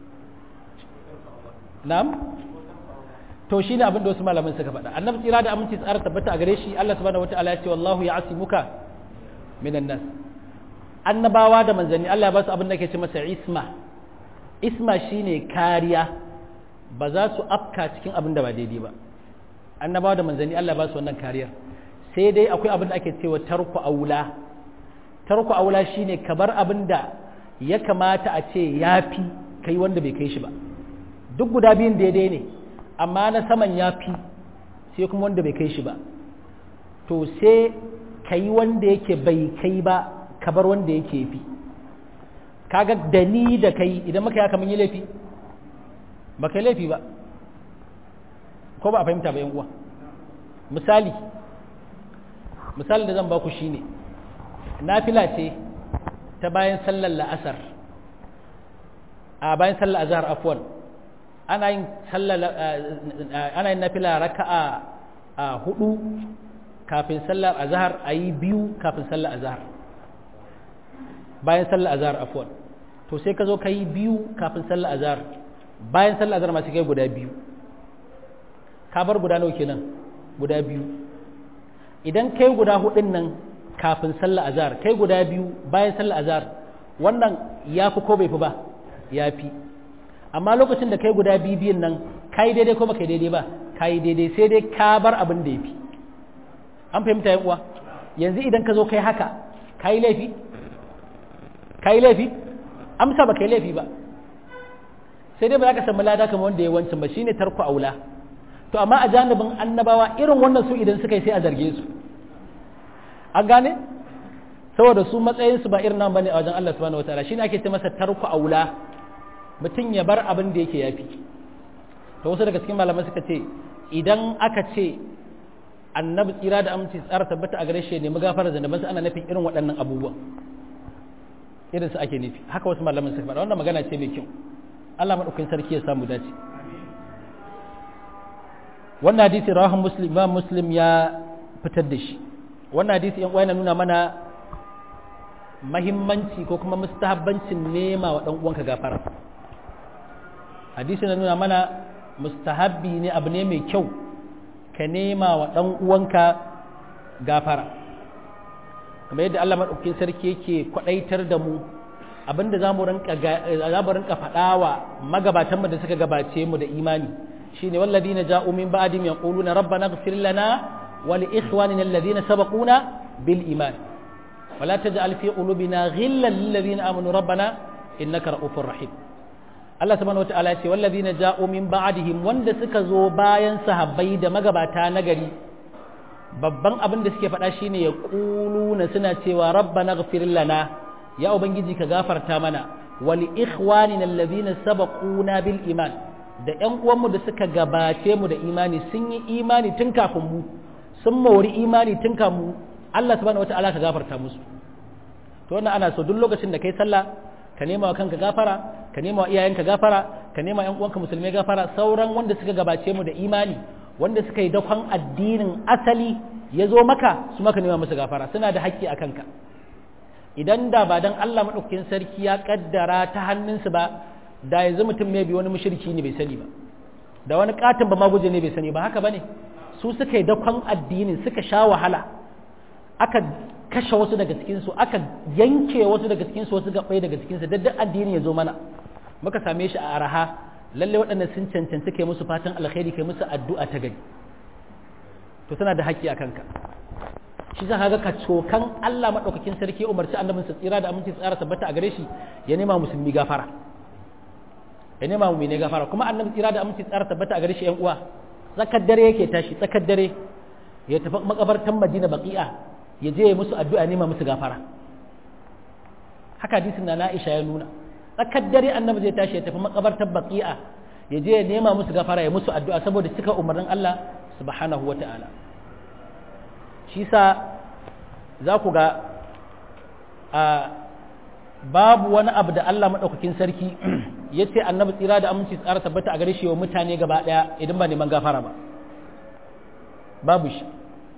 na'am to shine abin da wasu malaman suka faɗa annabi tsira da aminci tsara tabbata a gare shi Allah subhanahu wataala ya ce wallahu ya'simuka minan nas annabawa da manzanni Allah ya ba su abin da ke ce masa isma isma shine kariya ba za su afka cikin abin da ba daidai ba annabawa da manzanni Allah ba su wannan kariyar sai dai akwai abin da ake cewa tarku aula tarku aula shine ka bar abin da ya kamata a ce yafi kai wanda bai kai shi ba duk guda biyun daidai ne amma na saman yafi sai kuma wanda bai kai shi ba to sai ka yi wanda yake bai kai ba ka bar wanda yake fi kaga da ni da kai idan muka yaka mun yi laifi ba kai laifi ba ko ba a fahimta ba uwa misali misali da zan baku shine nafila ce ta bayan sallar la'asar a bayan sallar azhar afwan ana yin sallar ana yin nafila raka'a a hudu kafin sallar azhar ayi biyu kafin sallar azhar bayan sallar azhar afwan to sai ka zo ka yi biyu kafin sallar azhar bayan sallar azhar masu kai guda biyu ka bar guda nawa kenan guda biyu idan kai guda hudun nan kafin sallar azhar kai guda biyu bayan sallar azhar wannan ya fi ko bai fi ba ya fi amma lokacin da kai guda biyu biyun nan ka yi daidai ko ba kai daidai ba ka yi daidai sai dai ka bar abin da ya fi an fahimta yan uwa yanzu idan ka zo kai haka ka yi laifi ka yi laifi amsa ba ka yi laifi ba sai dai ba za ka samu lada kamar wanda ya wancan ba shine tarko aula to amma a janibin annabawa irin wannan su idan suka yi sai a zarge su an gane saboda su matsayin su ba irin nan bane a wajen Allah subhanahu wataala shine ake ce masa tarko aula mutum ya bar abin da yake yafi to wasu daga cikin malaman suka ce idan aka ce annabi tsira da aminci tsara tabbata a gare shi ne magafara zanabansa ana nufin irin waɗannan abubuwan irin su ake nufi haka wasu malaman suka faɗa wannan magana ce mai kyau Allah madaukakin sarki ya samu dace wannan hadisi rawahan muslim imam muslim ya fitar da shi wannan hadisi yan uwana nuna mana mahimmanci ko kuma mustahabbancin nema wa dan uwanka gafara hadisi na nuna mana mustahabbi ne abu ne mai kyau ka nema wa dan uwanka gafara kamar yadda Allah maɗaukin sarki yake kwaɗaitar da mu abinda za mu rinka faɗa wa magabatanmu da suka gabace mu da imani shine walladina ja'u min ba'dim yaquluna rabbana ighfir lana wa li ikhwanina alladhina sabaquna bil iman ولا تجعل في قلوبنا غلا للذين امنوا ربنا انك رؤوف رحيم Allah subhanahu wataala ya ce wallazina ja'u min ba'dihim wanda suka zo bayan sahabbai da magabata na gari babban abin da suke faɗa shine ya na suna cewa rabbana ghfir lana ya ubangiji ka gafarta mana wal ikhwanina alladhina sabaquna bil iman da ƴan uwanmu da suka gabace mu da imani sun yi imani tun kafin mu sun mawari imani tun kafin mu Allah subhanahu wataala ka gafarta musu to wannan ana so duk lokacin da kai sallah ka nema wa kanka gafara ka nema wa iyayenka gafara ka nema ƴan uwanka musulmai gafara sauran wanda suka gabace mu da imani wanda suka yi dakon addinin asali ya zo maka su maka nema musu gafara suna da haƙƙi a kanka idan da ba dan Allah maɗaukakin sarki ya ƙaddara ta hannunsu ba da yanzu mutum mai bi wani mushriki ne bai sani ba da wani katin ba ma guje ne bai sani ba haka bane su suka yi dakon addinin suka sha wahala aka kashe wasu daga cikinsu aka yanke wasu daga cikinsu wasu gaɓai daga cikinsu duk addini ya zo mana muka same shi a araha lalle waɗanda sun cancanci kai musu fatan alkhairi kai musu addu'a ta gari to suna da haƙƙi a kanka shi za ka ga ka cokan Allah maɗaukakin sarki umarci annabin sa tsira da aminci tsara tabbata a gare shi ya nema musulmi gafara ya nema mu ne gafara kuma annabi tsira da aminci tsara tabbata a gare shi ƴan uwa tsakar dare yake tashi tsakar dare ya tafi makabartan Madina baqi'a ya je ya musu addu'a nema musu gafara haka hadisin na Aisha ya nuna tsakar dare annabi zai tashi ya tafi makabartar baqi'a ya je ya nema musu gafara ya musu addu'a saboda cika umarnin Allah subhanahu wata'ala shi sa za ku ga a babu wani abu da Allah maɗaukakin sarki ya ce annabi tsira da aminci tsara tabbata a gare shi wa mutane gaba ɗaya idan ba neman gafara ba babu shi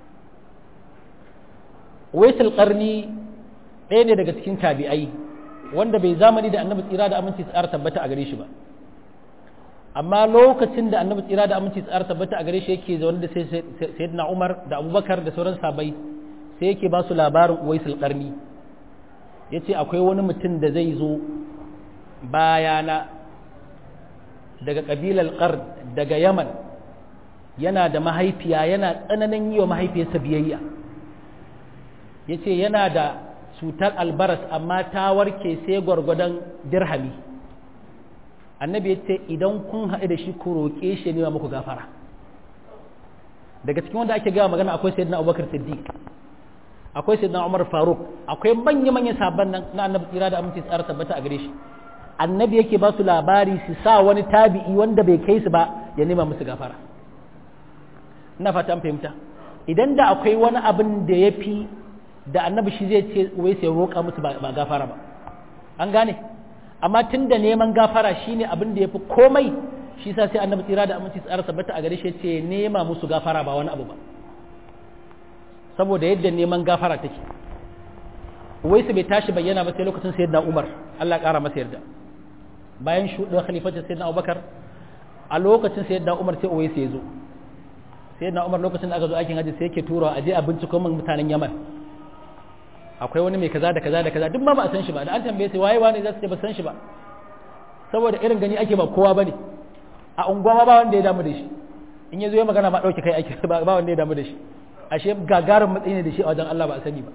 waisul ƙarni ɗaya ne daga cikin tabi'ai wanda bai zamani da annabi tsira da aminci tsara tabbata a gare shi ba amma lokacin da annabi tsira da aminci tsara tabbata a gare shi yake zaune da sayyidina Umar da Abubakar da sauran sabai sai yake ba su labarin Uwaisul Qarni yace akwai wani mutum da zai zo bayana daga kabilar Qard daga Yaman yana da mahaifiya yana tsananin yi wa mahaifiyarsa biyayya yace yana da cutar albaras amma ta warke sai gwargwadon dirhami annabi ya ce idan kun haɗu da shi ku roƙe shi ne muku gafara daga cikin wanda ake gawa magana akwai sayyidina abubakar siddiq akwai sayyidina umar faruk akwai manya manyan sabon nan na annabi tsira da aminci tsara tabbata a gare shi annabi yake ba su labari su sa wani tabi'i wanda bai kai su ba ya nema musu gafara ina fata an fahimta idan da akwai wani abin da ya fi da annabi shi zai ce wai sai roƙa musu ba gafara ba an gane amma tun da neman gafara shine abin da ya fi komai shi sa sai annabi tsira da aminci tsara tabbata a gare shi ce nema musu gafara ba wani abu ba saboda yadda neman gafara take wai su bai tashi bayyana ba sai lokacin sayyidina Umar Allah ya kara masa yarda bayan shuɗin khalifatin sayyidina Abubakar a lokacin sayyidina Umar sai Uwais ya zo sayyidina Umar lokacin da aka zo aikin haji sai yake turawa a je a binciko min mutanen Yaman akwai wani mai kaza da kaza da kaza duk ma ba a san shi ba da an tambaye sai waye wani za su ce ba san shi ba saboda irin gani ake ba kowa bane a unguwa ba wanda ya damu da shi in ya zo ya magana ba dauke kai ake ba wanda ya damu da shi ashe gagarin matsayi ne da shi a wajen Allah ba a sani ba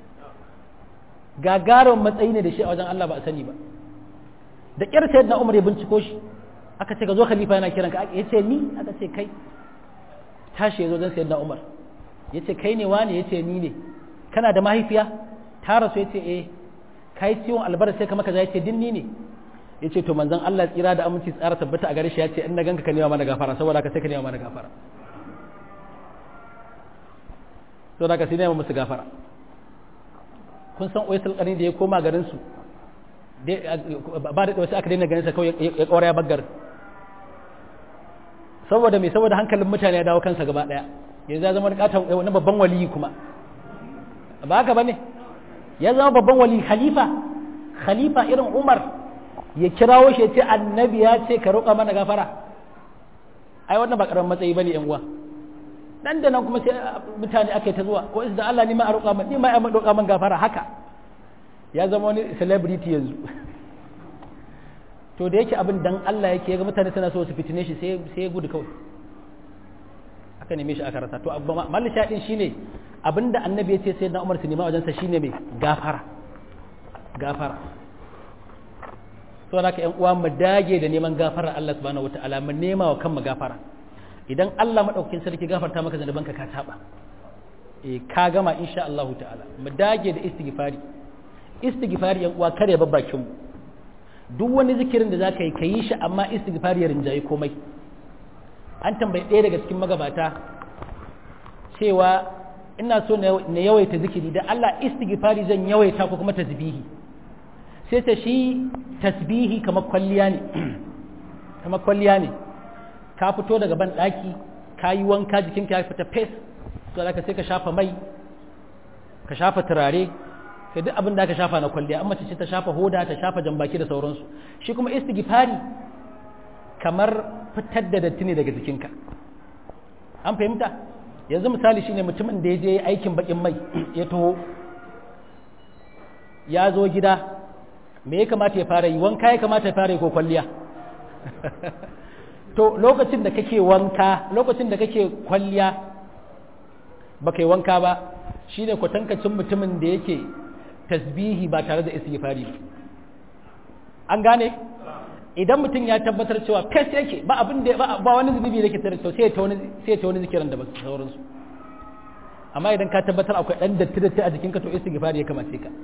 gagarin matsayi ne da shi a wajen Allah ba a sani ba da kyar sayyidina Umar ya binciko shi aka ce ka zo khalifa yana kiran ka ya ce ni aka ce kai tashi ya zo don sayyidina Umar ya ce kai ne wani ya ce ni ne kana da mahaifiya ta rasu ya ce eh kai ciwon albar sai kama kaza ya ce dinni ne ya ce to manzon Allah tsira da aminci tsara tabbata a gare shi ya ce in na ganka ka nema mana gafara saboda ka sai ka nema mana gafara saboda ka sai nema musu gafara kun san oisul kani da ya koma garin su ba da wasu aka daina ganin sa kawai ya kora ya baggar saboda me saboda hankalin mutane ya dawo kansa gaba daya yanzu ya zama wani babban waliyi kuma ba haka ba ne ya zama babban wali khalifa khalifa irin umar ya kirawo shi ya ce annabi ya ce ka roƙa mana gafara ai wannan ba ƙaramin matsayi ba ne yan uwa dan da nan kuma sai mutane aka yi ta zuwa ko da Allah ni ma a roƙa man ni ma a roƙa man gafara haka ya zama wani celebrity yanzu to da yake abin dan Allah yake ga mutane suna so su fitine shi sai sai ya gudu kawai aka neme shi aka rasa to malli shaɗin shine abinda annabi ya ce sai na umar su nema wajensa shine mai gafara gafara to haka yan uwa mu dage da neman gafara Allah subhanahu wataala mu nema wa kanmu gafara idan Allah madaukakin sarki gafarta maka zanubanka ka taba eh ka gama insha Allah ta'ala mu dage da istighfari istighfari yan uwa kare babbakin mu duk wani zikirin da zaka yi ka yi shi amma istighfari ya rinjaye komai an tambayi ɗaya daga cikin magabata cewa ina so na yawaita zikiri da Allah istighfari zan yawaita ko kuma tasbihi sai ta shi tasbihi kamar kwalliya ne kamar kwalliya ne ka fito daga ban ɗaki ka yi wanka jikinka ya fita fes to da sai ka shafa mai ka shafa turare sai duk abin da ka shafa na kwalliya amma ce ta shafa hoda ta shafa jambaki da sauransu shi kuma istighfari kamar fitar da datti ne daga jikinka an fahimta yanzu misali shine mutumin da ya je aikin bakin mai ya taho ya zo gida me ya kamata ya fara yi wanka ya kamata ya fara yi ko kwalliya to lokacin da kake wanka lokacin da kake kwalliya ba kai wanka ba shine kwatankacin mutumin da yake tasbihi ba tare da istighfari ba an gane idan mutum ya tabbatar cewa fes yake ba abin da ba wani zunubi da ke tare to sai ta wani sai ta wani zikiran da ba sauransu amma idan ka tabbatar akwai dan datti datti a jikinka to istighfari ya kamace ka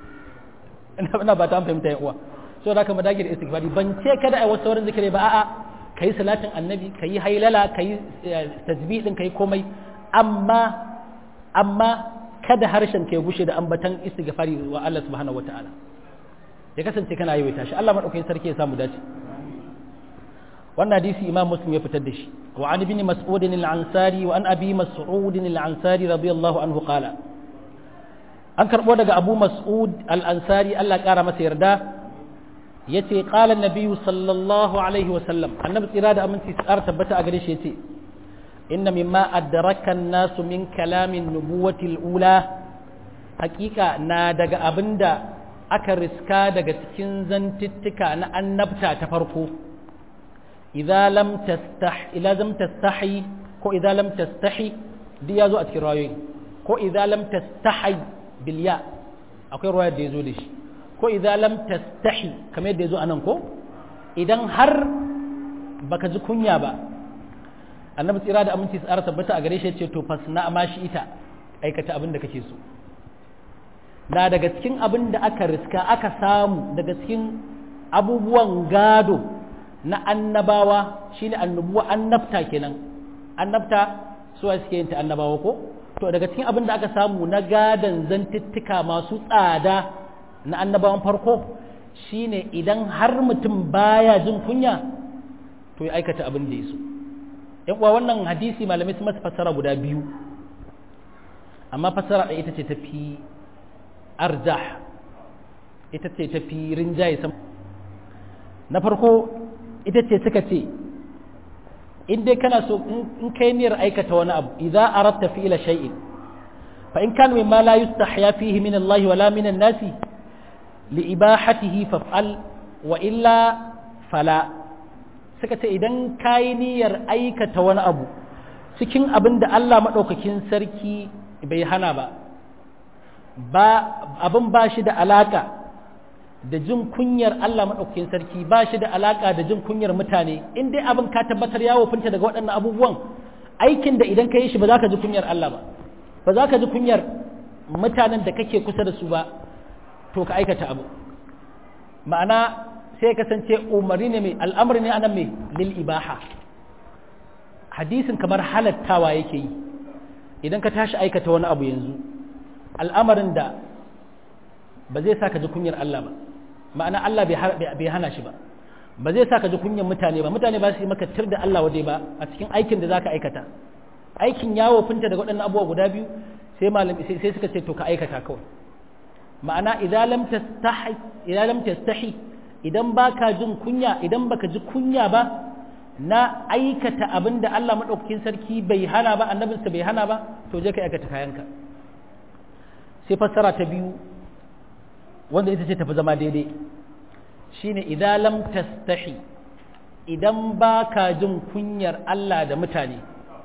ina ina ba ta fahimta ya uwa so da ka madage da istighfari ban ce kada ai wasu sauran zikiri ba a'a kai salatin annabi kai hailala kai tasbih din kai komai amma amma kada harshen ka ya bushe da ambatan istighfari wa Allah subhanahu wataala ya kasance kana yawaita shi Allah madaukakin sarki ya samu dace wannan hadisi imam muslim ya fitar da shi wa an ibn mas'ud al-ansari wa an abi mas'ud al-ansari radiyallahu anhu qala an karbo daga abu mas'ud al-ansari Allah kara masa yarda yace qala an-nabiy sallallahu alaihi wa sallam annabi tsira da aminci tsar tabbata a gare shi yace inna mimma adraka an-nasu min kalamin nubuwati al-ula hakika na daga abinda aka riska daga cikin zantittika na annabta ta farko idza lam tastah ila lam tastahi ko idza lam tastahi duk yazo a cikin rayoyi ko idza lam tastahi bil ya akwai ruwaya da yazo da shi ko idza lam tastahi kamar yadda yazo anan ko idan har baka ji kunya ba annabi tsira da aminci tsara tabbata a gare shi ce to fasna ma shi ita aikata abin da kake so na daga cikin abin da aka riska aka samu daga cikin abubuwan gado na annabawa shine annubuwa annabta kenan annabta suwa suke yin ta annabawa ko to daga cikin abin da aka samu na gadan zantittika masu tsada na annabawan farko shine idan har mutum baya jin kunya to ya aikata abin da ya so yan uwa wannan hadisi malamai su masa fassara guda biyu amma fassara ɗaya ita ce ta fi arjah ita ce ta fi rinjaye sama na farko ita ce suka ce in dai kana so in kai niyyar aikata wani abu idza aratta fi ila shay'in fa in kana mimma la yustahya fihi min Allah wala min an-nas li ibahatihi faf'al wa illa fala suka ce idan kai niyyar aikata wani abu cikin abin da Allah madaukakin sarki bai hana ba ba abin ba shi da alaka da jin kunyar Allah maɗaukakin sarki ba shi da alaƙa da jin kunyar mutane in dai abin ka tabbatar ya wofinta daga waɗannan abubuwan aikin da idan ka yi shi ba za ka ji kunyar Allah ba ba za ka ji kunyar mutanen da kake kusa da su ba to ka aikata abu ma'ana sai ya kasance umarni ne mai al'amari ne anan mai lil ibaha hadisin kamar halattawa yake yi idan ka tashi aikata wani abu yanzu al'amarin da ba zai sa ka ji kunyar Allah ba ma'ana Allah bai hana shi ba ba zai sa ka ji kunyar mutane ba mutane ba su yi maka tir da Allah wade ba a cikin aikin da za ka aikata aikin yawo finta daga waɗannan abubuwa guda biyu sai malami sai suka ce to ka aikata kawai ma'ana idan lam tastahi idan lam tastahi idan baka jin kunya idan baka ji kunya ba na aikata abin da Allah madaukakin sarki bai hana ba annabinsa bai hana ba to je ka aikata kayanka sai fassara ta biyu wanda ita ce tafi zama daidai shine idan lam tastahi idan ba ka jin kunyar Allah da mutane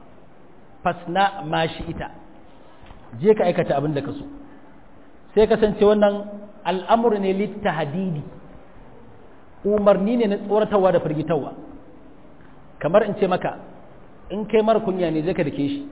fasna ma shi ita je ka aikata abin da ka so sai kasance wannan al'amur ne litta hadidi umarni ne na tsoratarwa da firgitarwa kamar in ce maka in kai mara kunya ne zai ka dake shi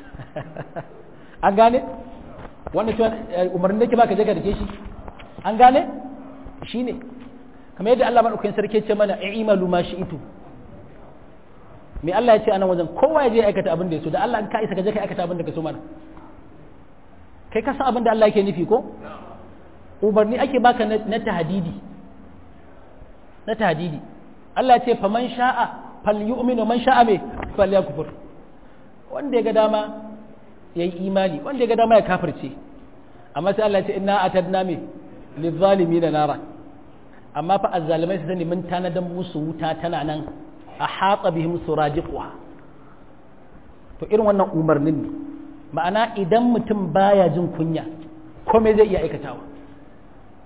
an gane wannan cewa umarnin da ke baka je ka dake shi an gane shi ne kamar yadda Allah maɗaukakin sarki ce mana i'malu ma shi'itu me Allah ya ce a nan wajen kowa ya je aikata abin da ya so da Allah ka isa ka je ka aikata abin da ka so mana kai ka san abin da Allah yake nufi ko umarni ake baka na tahdidi na tahdidi Allah ya ce faman sha'a falyu'minu man sha'a me falyakfur wanda ya ga dama yayi imani wanda ya ga dama ya kafirce amma sai Allah ya ce inna atadna me lizalimin nara amma fa azzalimai su sani mun tanadan musu wuta tana nan a hatsa bihim suradiquha to irin wannan umarnin ne ma'ana idan mutum baya jin kunya komai zai iya aikatawa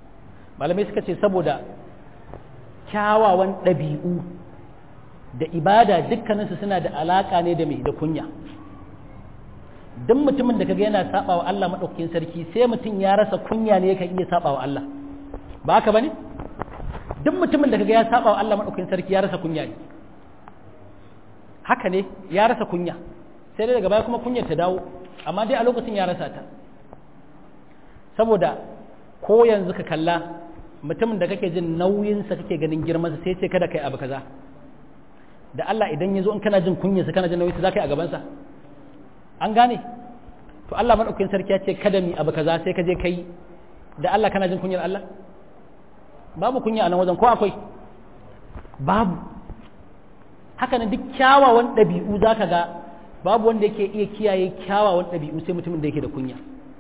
malamai suka ce saboda kyawawan ɗabi'u da ibada dukkaninsu suna da alaƙa ne da mai da kunya duk mutumin da kaga yana saba wa Allah maɗaukakin sarki sai mutum ya rasa kunya ne yakan iya saba wa Allah ba haka bane duk mutumin da kaga ya saba wa Allah maɗaukakin sarki ya rasa kunya ne haka ne ya rasa kunya sai dai daga baya kuma kunyar ta dawo amma dai a lokacin ya rasa ta saboda ko yanzu ka kalla mutumin da kake jin nauyinsa kake ganin girmansa sai ce kada kai abu kaza da Allah idan ya zo in kana jin kunyarsa kana jin nauyinsa za ka yi a gabansa an gane to Allah maɗaukakin sarki ya ce kada mi abu kaza sai ka je kai da Allah kana jin kunyar Allah babu kunya a nan wajen ko akwai babu haka nan duk kyawawan ɗabi'u za ka ga babu wanda yake iya kiyaye kyawawan ɗabi'u sai mutumin da yake da kunya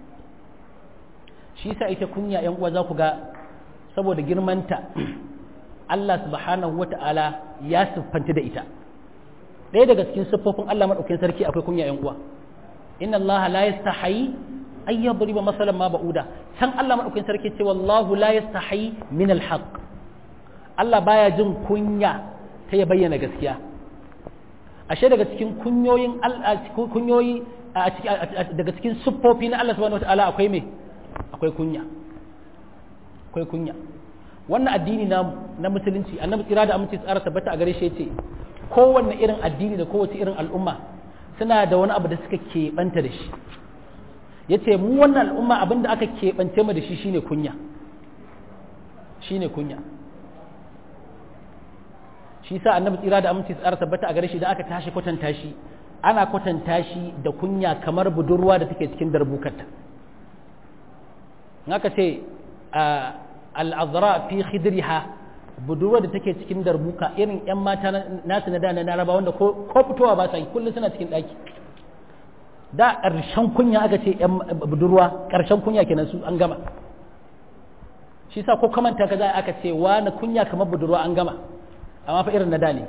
shi sa ita kunya yan uwa za ku ga saboda girmanta Allah subhanahu wa ta'ala ya siffanta da ita ɗaya daga cikin siffofin Allah maɗaukin sarki akwai kunya yan uwa inna Allah la yastahi ay yadriba masalan ma ba'uda can Allah maɗaukin sarki ce wallahu la yastahi min alhaq Allah baya jin kunya ta ya bayyana gaskiya ashe daga cikin kunyoyin kunyoyi daga cikin siffofi na Allah subhanahu wa ta'ala akwai me akwai kunya akwai kunya wannan addini na na musulunci annabi tsira da aminci tsara tabbata a gare shi yace kowanne irin addini da kowace irin al'umma suna da wani abu da suka keɓanta da shi yace mu wannan al'umma abin da aka keɓance mu da shi shine kunya shine kunya shi sa annabi tsira da aminci tsara tabbata a gare shi da aka tashi kwatanta shi ana kwatanta shi da kunya kamar budurwa da take cikin darbukarta in aka ce al'azra fi khidriha budurwa da take cikin darbuka irin 'yan mata nasu na da na laraba wanda ko fitowa ba sa yi kullum suna cikin ɗaki da ƙarshen kunya aka ce 'yan budurwa ƙarshen kunya kenan su an gama shi sa ko kamanta ka za aka ce wa na kunya kamar budurwa an gama amma fa irin na da ne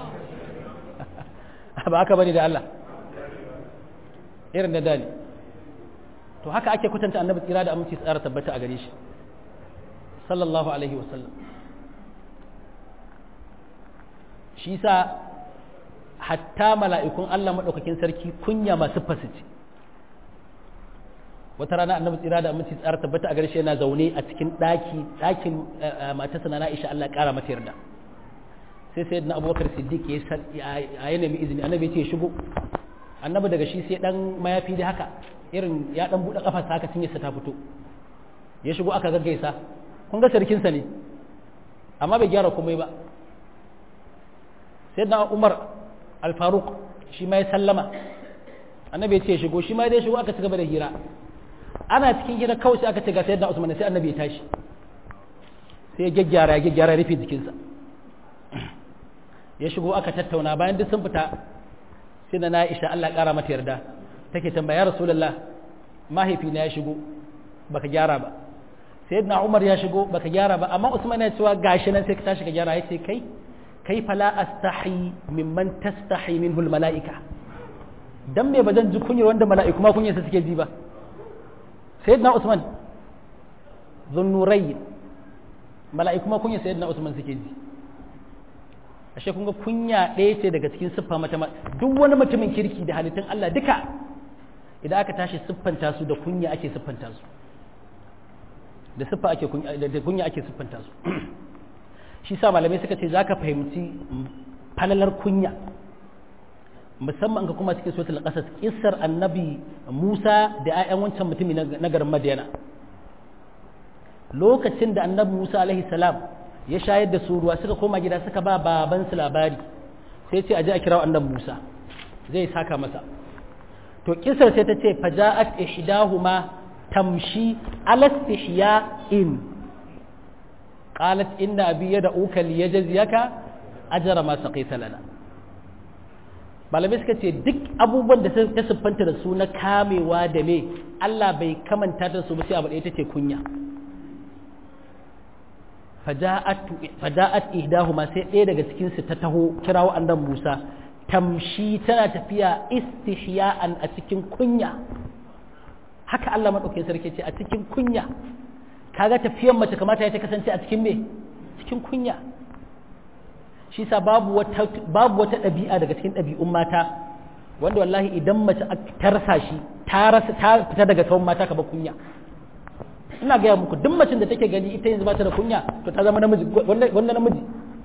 ba haka bane da Allah irin na da ne to haka ake kwatanta annabi tsira da aminci tsara tabbata a gare shi sallallahu alaihi wasallam shi sa hatta mala'ikun Allah maɗaukakin sarki kunya masu fasici wata rana annabi tsira da aminci tsara tabbata a gare shi yana zaune a cikin ɗaki ɗakin matarsa na Aisha Allah ƙara mata yarda sai sai na abubakar siddiq ya yi nemi izini annabi ce shigo annabi daga shi sai dan mayafi da haka irin ya dan buɗe kafarsa haka cinye sa ta fito ya shigo aka gaggaisa kun ga sarkinsa ne amma bai gyara komai ba sai na umar alfaruk shi ma ya sallama annabi ya ce shigo shi ma dai shigo aka ci gaba da hira ana cikin hira kawai sai aka ce ga sayyidina usman sai annabi ya tashi sai ya gyaggyara ya gyaggyara ya rufe jikinsa ya shigo aka tattauna bayan duk sun fita sai na Aisha Allah ƙara mata yarda take tambaya Rasulullah mahaifina ya shigo baka gyara ba sayyidina Umar ya shigo baka gyara ba amma Usman ya cewa gashi nan sai ka tashi ka gyara yace kai kai fala astahi mimman tastahi minhu almalaika dan me bazan ji kunyar wanda mala'iku ma kunyarsa suke ji ba sayyidina Usman zunnurai mala'iku ma kunyar sayyidina Usman suke ji ashe kun ga kunya ɗaya ce daga cikin siffa mata duk wani mutumin kirki da halittun Allah duka idan aka tashi siffanta su da kunya ake siffanta su da siffa ake da kunya ake siffanta su shi sa malamai suka ce zaka fahimci falalar kunya musamman ga kuma cikin suratul qasas kissar annabi Musa da ayyan wancan mutumi na garin Madiyana lokacin da annabi Musa alaihi salam ya shayar da su ruwa suka koma gida suka ba babansu labari sai ce aje a kirawo annabi Musa zai saka masa to kisar sai ta ce faja'at ihdahuma tamshi ala in qalat inna abi yad'uka liyajziyaka ajra ma saqaita lana malamai suka ce duk abubuwan da ta siffanta da su na kamewa da me Allah bai kamanta da su ba sai abu ɗaya tace kunya faja'at ihdahuma sai ɗaya daga cikin su ta taho kirawo annabi Musa tamshi tana tafiya istihya'an a cikin kunya haka Allah madaukakin sarki ce a cikin kunya kaga tafiyar mace kamata ya ta kasance a cikin me cikin kunya shi sa babu wata babu wata ɗabi'a daga cikin ɗabi'un mata wanda wallahi idan mace ta rasa shi ta rasa ta fita daga sauran mata ka ba kunya ina gaya muku duk macin da take gani ita yanzu ba ta da kunya to ta zama namiji wanda namiji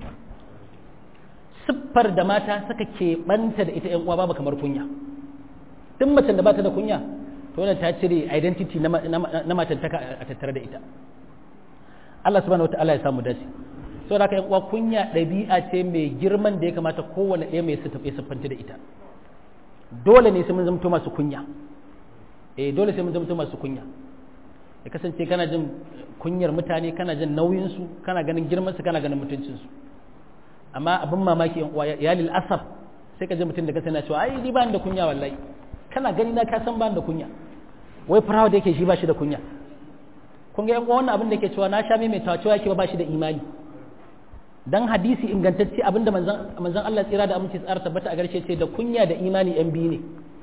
siffar da mata suka keɓanta da ita ‘yan uwa babu kamar kunya duk macen da ba ta da kunya to wannan ta cire identity na matantaka a tattare da ita Allah subhanahu wa ta'ala ya samu dace so da ‘yan uwa kunya ɗabi'a ce mai girman da ya kamata kowane ɗaya mai siffanta da ita dole ne sai mun zamto masu kunya eh dole sai mun zamto masu kunya ya kasance kana jin kunyar mutane kana jin nauyinsu kana ganin girmansu kana ganin mutuncinsu amma abin mamaki yan uwa ya lil asaf sai ka ji mutum da kasance cewa ai ni ba da kunya wallahi kana gani na ka san ba da kunya wai farawa da yake shi ba shi da kunya kun ga yan uwa wannan abin da yake cewa na sha mai cewa cewa yake ba shi da imani dan hadisi ingantacce abinda manzon manzon Allah tsira da aminci tsara tabbata a garshe ce da kunya da imani yan biyu ne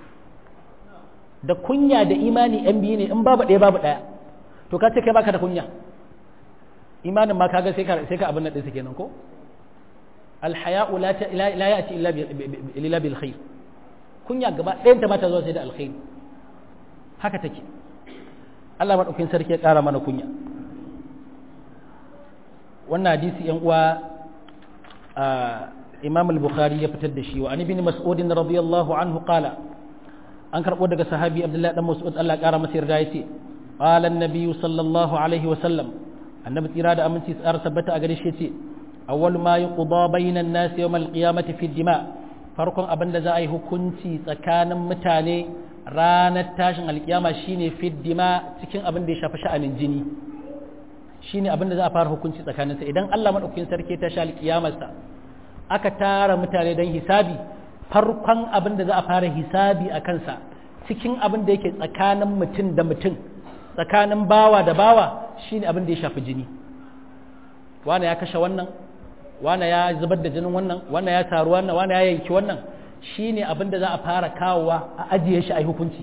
da kunya da imani yan biyu ne in babu ɗaya babu ɗaya to ka ce kai baka da kunya imanin ma kaga sai ka sai ka abin nan ɗinsa kenan ko alhaya'u la la ya'ti illa illa bil khair kunya gaba ɗayan ta ba ta zuwa sai da alkhairi haka take Allah madaukakin sarki ya ƙara mana kunya wannan hadisi yan uwa Imam al-Bukhari ya fitar da shi wa an ibn Mas'ud radiyallahu anhu qala an karbo daga sahabi Abdullah dan Mas'ud Allah ya ƙara masa yarda yace قال النبي صلى الله عليه وسلم النبي تيرا da aminci tsar tabbata a gare shi yace awwal ma yuqda bainan nas yawm alqiyamati fi dima farkon abin da za a yi hukunci tsakanin mutane ranar tashin alkiyama shine fi dima cikin abin da ya shafi sha'anin jini shine abin da za a fara hukunci tsakanin sa idan Allah madaukakin sarki ta sha alkiyamarsa aka tara mutane don hisabi farkon abin da za a fara hisabi a kansa cikin abin da yake tsakanin mutum da mutum tsakanin bawa da bawa shine abin da ya shafi jini wane ya kashe wannan wane ya zubar da jinin wannan wane ya taru wannan wane ya yanki wannan shine abin da za a fara kawowa a ajiye shi a yi hukunci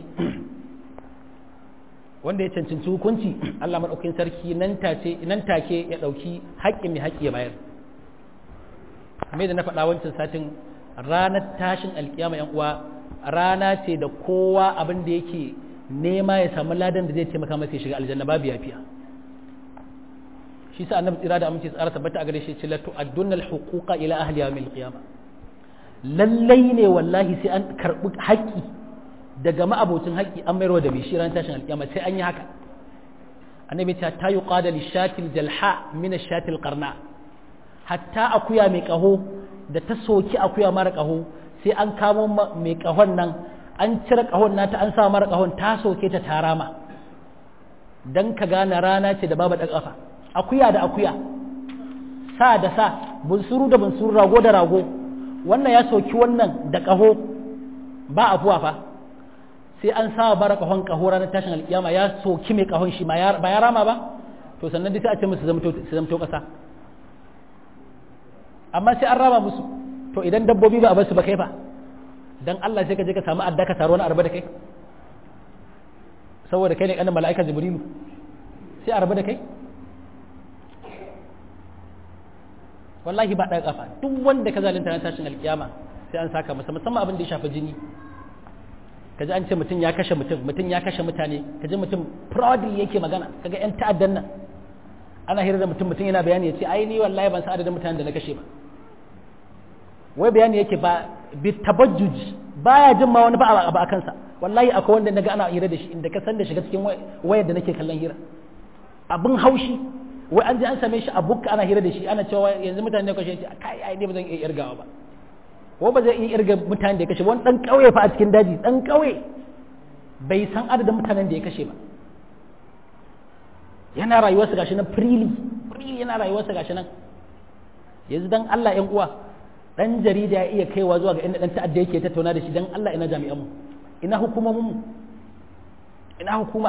wanda ya cancanci hukunci Allah maɗaukin sarki nan take ya ɗauki haƙƙin mai haƙƙi ya bayar kamar da na faɗa wancan satin ranar tashin alƙiyama yan uwa rana ce da kowa abin da yake nema ya samu ladan da zai taimaka masa ya shiga aljanna babu yafiya shi sa annabi tsira da aminci tsara tabbata a gare shi ce latu addunnal huquqa ila ahli yawmil qiyamah lallai ne wallahi sai an karbi haƙƙi daga ma'abocin haƙƙi an mayarwa da mai shi ran tashin alƙiyama sai an yi haka annabi ta ta yuqada lishatil jalha min ashatil qarna hatta akuya mai kaho da ta soki akuya mara kaho sai an kamo mai kahon nan an cire kahon nata an sa mara kahon ta soke ta tarama dan ka gane rana ce da babu da kafa akuya da akuya sa da sa bunsuru da bunsuru rago da rago wannan ya soki wannan da kaho ba afuwa fa sai an sa bara kahon kaho ranar tashin alkiyama ya soki mai kahon shi ba ya rama ba to sannan dai sai a ce musu su zamto kasa amma sai an rama musu to idan dabbobi ba a basu ba kai fa dan Allah sai ka je ka samu adda ka taro wani arba da kai saboda kai ne kanin mala'ika jibrilu sai arba da kai wallahi ba ɗaga kafa duk wanda ka zalunta na tashin alkiyama sai an saka masa musamman abin da ya shafi jini kaji an ce mutum ya kashe mutum mutum ya kashe mutane kaji mutum proudly yake magana kaga yan ta'addan nan ana hira da mutum mutum yana bayani ya ce ai ni wallahi ban san adadin mutanen da na kashe ba wai bayani yake ba bi tabajjuj baya jin ma wani ba a kansa wallahi akwai wanda naga ana hira da shi inda ka san da shiga cikin wayar da nake kallon hira abin haushi wai an je an same shi a bukka ana hira da shi ana cewa yanzu mutane ne kashe shi kai ai ne ba zan iya irgawa ba ko ba zai iya irga mutanen da ya kashe wani dan kauye fa a cikin daji dan kauye bai san adadin mutanen da ya kashe ba yana rayuwarsa gashi nan freely freely yana rayuwarsa gashi nan yanzu dan Allah ƴan uwa dan jarida ya iya kaiwa zuwa ga inda dan ta'adda yake tattauna da shi dan Allah ina jami'an mu ina hukumomin mu ina hukuma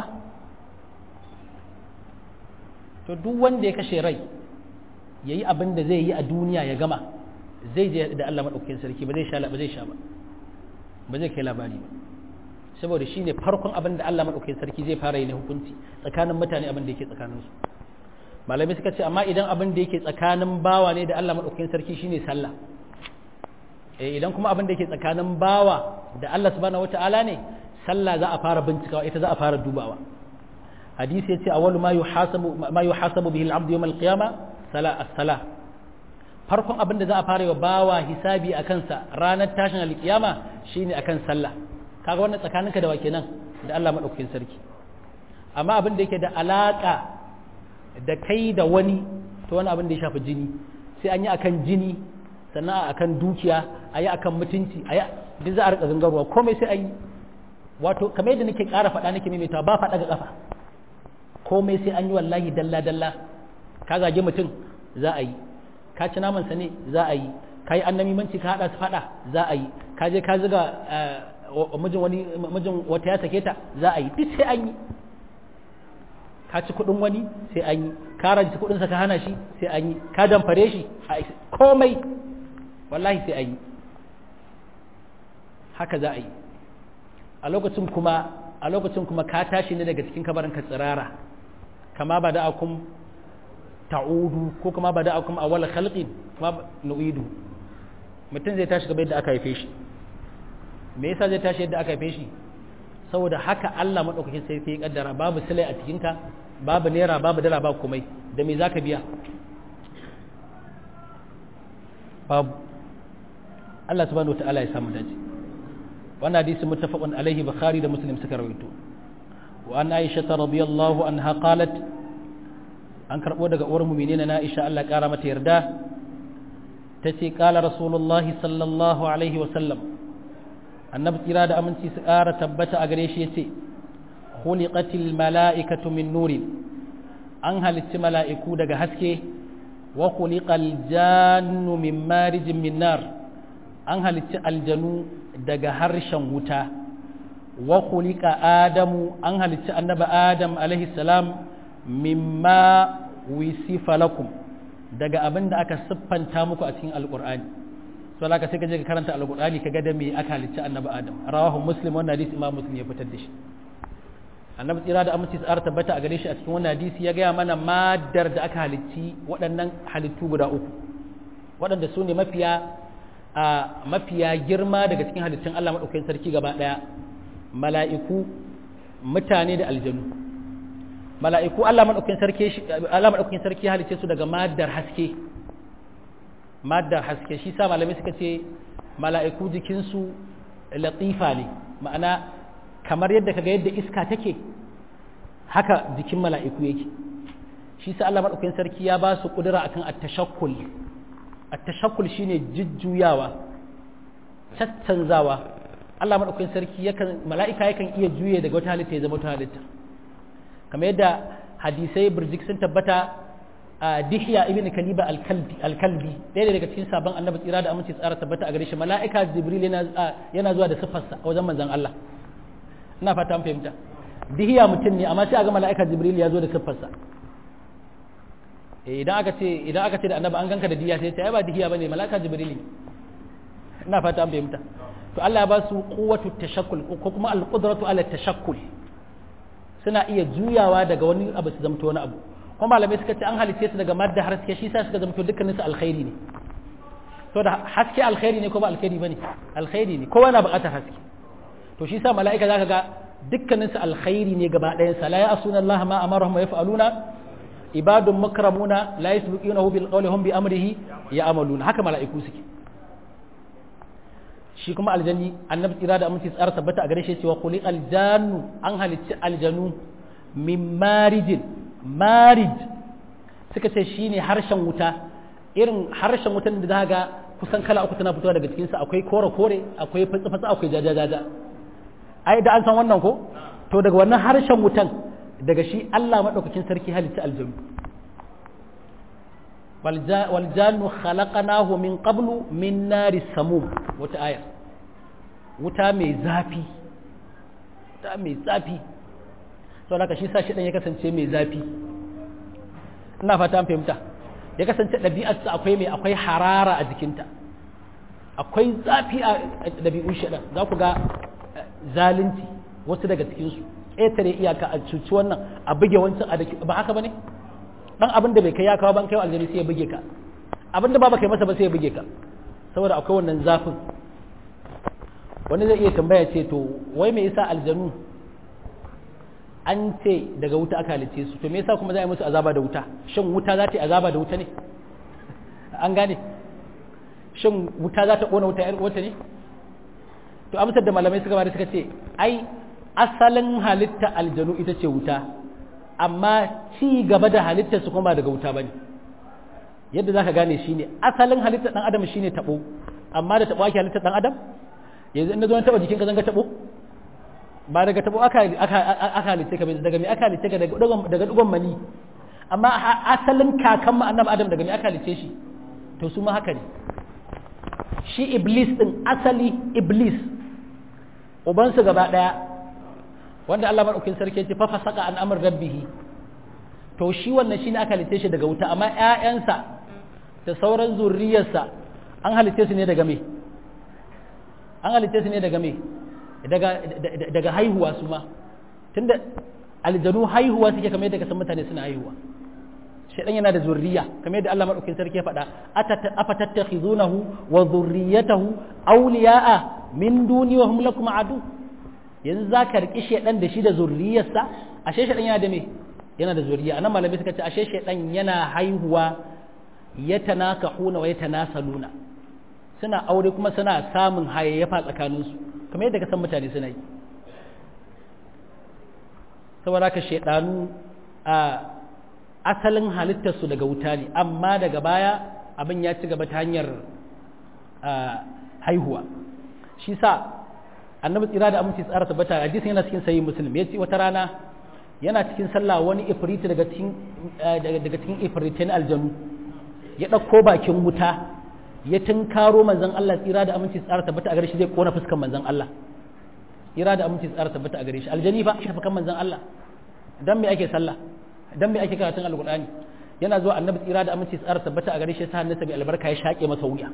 to duk wanda ya kashe rai yayi abin da zai yi a duniya ya gama zai je da Allah madaukakin sarki ba zai sha ba zai sha ba ba zai kai labari ba saboda shine farkon abin da Allah madaukakin sarki zai fara yi na hukunci tsakanin mutane abin da yake tsakanin su malamai suka ce amma idan abin da yake tsakanin bawa ne da Allah madaukakin sarki shine sallah eh idan kuma abin da yake tsakanin bawa da Allah subhanahu wataala ne sallah za a fara bincikawa ita za a fara dubawa hadisi yace awwalu ma yuhasabu ma yuhasabu bihi al-abdu yawm al-qiyamah sala as-salah farkon abin da za a fara yi wa bawa hisabi a kansa ranar tashin alkiyama shine akan sallah kaga wannan tsakaninka da wake nan da Allah madaukakin sarki amma abin da yake da alaka da kai da wani to wani abin da ya shafi jini sai an yi akan jini sannan akan dukiya a yi akan mutunci a yi duk za a rika gangarwa komai sai an yi wato kamar yadda nake ƙara faɗa nake maimaita ba faɗa ga ƙafa komai sai an yi wallahi dalla dalla ka zage mutum za a yi ka ci namansa ne za a yi ka yi annamimanci ka haɗa su faɗa za a yi ka je ka ziga mijin wani mijin wata ya sake ta za a yi duk sai an yi ka ci kuɗin wani sai an yi ka ranci kuɗinsa ka hana shi sai an yi ka damfare shi komai wallahi sai an yi haka za a yi a lokacin kuma a lokacin kuma ka tashi ne daga cikin kabarin ka tsirara kama ba da akum ta'udu ko kuma ba da akum awwal khalqin kuma nu'idu mutum zai tashi gaba yadda aka haife shi me yasa zai tashi yadda aka haife shi saboda haka Allah madaukakin sai ya kaddara babu silai a cikin ka babu naira babu dala ba komai da me zaka biya babu Allah subhanahu wataala ya samu dace wannan hadisi muttafaqun alaihi bukhari da muslim suka rawaito wa an aisha radiyallahu anha qalat an karbo daga uwar mu'minina na aisha Allah kara mata yarda tace qala rasulullahi sallallahu alaihi wa sallam annabi tsira da aminci su kara tabbata a gare shi yace khuliqatil mala'ikatu min nurin an halicci mala'iku daga haske wa khuliqal jannu min marijin min nar an halicci aljanu daga harshen wuta wa khuliqa adamu an halicci annabi adam alaihi salam mimma wisifa lakum daga abin da aka siffanta muku a cikin alqur'ani so laka sai ka je ka karanta alqur'ani ka ga da me aka halicci annabi adam rawahu muslim wannan hadisi imam muslim ya fitar da shi annabi tsira da aminci tsara tabbata a gare shi a cikin wannan hadisi ya gaya mana madar da aka halicci waɗannan halittu guda uku waɗanda su ne mafiya a mafiya girma daga cikin halittun Allah maɗaukakin sarki gaba ɗaya mala'iku mutane da aljanu mala'iku Allah maɗaukakin sarki Allah maɗaukakin sarki halicce su daga madar haske madar haske shi sa malamai suka ce mala'iku jikinsu latifa ne ma'ana kamar yadda kaga yadda iska take haka jikin mala'iku yake shi sa Allah maɗaukakin sarki ya ba su ƙudura akan at-tashakkul at-tashakkul shine jujjuyawa caccanzawa Allah maɗaukakin sarki yakan mala'ika yakan iya juye daga wata halitta ya zama wata halitta kamar yadda hadisai burjik sun tabbata a dihiya ibn kaliba al-kalbi ɗaya daga cikin sabon annabi tsira da aminci tsara tabbata a gare shi mala'ika jibril yana zuwa da siffarsa a wajen manzon Allah ina fata an fahimta dihiya mutum ne amma sai a ga mala'ika jibril ya zo da siffarsa idan aka ce idan aka ce da annabi an ganka da diya sai ya ba dihiya bane mala'ika jibril ne ina fata an fahimta to Allah ya ba su quwwatu tashakkul ko kuma al-qudratu ala tashakkul suna iya juyawa daga wani abu su zamto wani abu kuma malamai suka ce an halice su daga madda haske shi sa suka zamto dukkanin su alkhairi ne to da haske alkhairi ne ko ba alkhairi bane alkhairi ne kowa na buƙatar haske to shi sa mala'ika zaka ga dukkanin su alkhairi ne gaba ɗayan sa la ya'suna Allah ma amarahum wa yaf'aluna ibadun makramuna la yasbiqunahu bil qawli hum bi amrihi ya'maluna haka mala'iku suke shi kuma aljanni annabi tsira da aminci tsara tabbata a gare shi cewa kuli aljannu an halicci aljanu min marijin marij suka ce shine harshen wuta irin harshen wutan da za ga kusan kala uku tana fitowa daga cikinsa akwai kore kore akwai fatsa fatsa akwai jaja jaja ai da an san wannan ko to daga wannan harshen wutan daga shi Allah madaukakin sarki halicci aljanu waljannu khalaqnahu min qablu min nari samum wata aya wuta mai zafi wuta mai zafi sau da shi sa shi ya kasance mai zafi ina fata an fahimta ya kasance ɗabi'arsa akwai mai akwai harara a jikinta akwai zafi a ɗabi'un shaɗan za ku ga zalunci wasu daga cikinsu ƙetare iyaka a cuci wannan a buge wancan a ba haka ba ne dan abin da bai kai ya kawo ban kai aljani sai ya buge ka abin da ba ba kai masa ba sai ya buge ka saboda akwai wannan zafin wani zai iya tambaya ce to wai me yasa aljanu an ce daga wuta aka halice su to me yasa kuma za a yi musu azaba da wuta shin wuta za ta yi azaba da wuta ne an gane shin wuta za ta kona wuta yar wuta ne to amsar da malamai suka bada suka ce ai asalin halitta aljanu ita ce wuta amma ci gaba da halittar su kuma ba daga wuta bane yadda zaka gane shine asalin halittar dan adam shine tabo amma da tabo ake halittar dan adam yanzu in na zo na taba jikinka zan ga tabo ba daga tabo aka aka halitta ka daga me aka halitta ka daga dugon mani amma asalin kakan mu annabi adam daga me aka halitta shi to su ma haka ne shi iblis din asali iblis ubansu gaba daya wanda Allah madaukin sarki ya ce fa fasaka an amr rabbih to shi wannan shine aka halitta shi daga wuta amma ƴaƴansa da sauran zurriyarsa an halitta su ne daga me an halitta su ne daga me daga daga haihuwa su ma tunda aljanu haihuwa suke kamar yadda kasan mutane suna haihuwa shaidan yana da zurriya kamar yadda Allah madaukakin sarki ya faɗa afatattakhizunahu wa dhurriyyatahu awliya'a min duni wa hum lakum adu yanzu zaka riki shaidan da shi da zurriyarsa ashe shaidan yana da me yana da zurriya anan malamai suka ce ashe shaidan yana haihuwa yatanakahuna wa yatanasaluna suna aure kuma suna samun hayayyafa tsakaninsu kamar yadda ka san mutane suna yi saboda ka shaidanu a asalin halittarsu daga wuta ne amma daga baya abin ya ci gaba ta hanyar haihuwa shi sa annabi tsira da aminci tsara tabbata hadisin yana cikin sayi muslim ya ce wata rana yana cikin sallah wani ifriti daga cikin daga cikin ifritin aljanu ya ɗauko bakin wuta ya tunkaro manzon Allah tsira da aminci tsara tabbata a gare shi zai kona fuskan manzon Allah tsira da aminci tsara tabbata a gare shi aljani fa shi kan manzon Allah dan me ake sallah dan me ake karatun alqur'ani yana zuwa annabi tsira da aminci tsara tabbata a gare shi sa hannunsa mai albarka ya shake masa wuya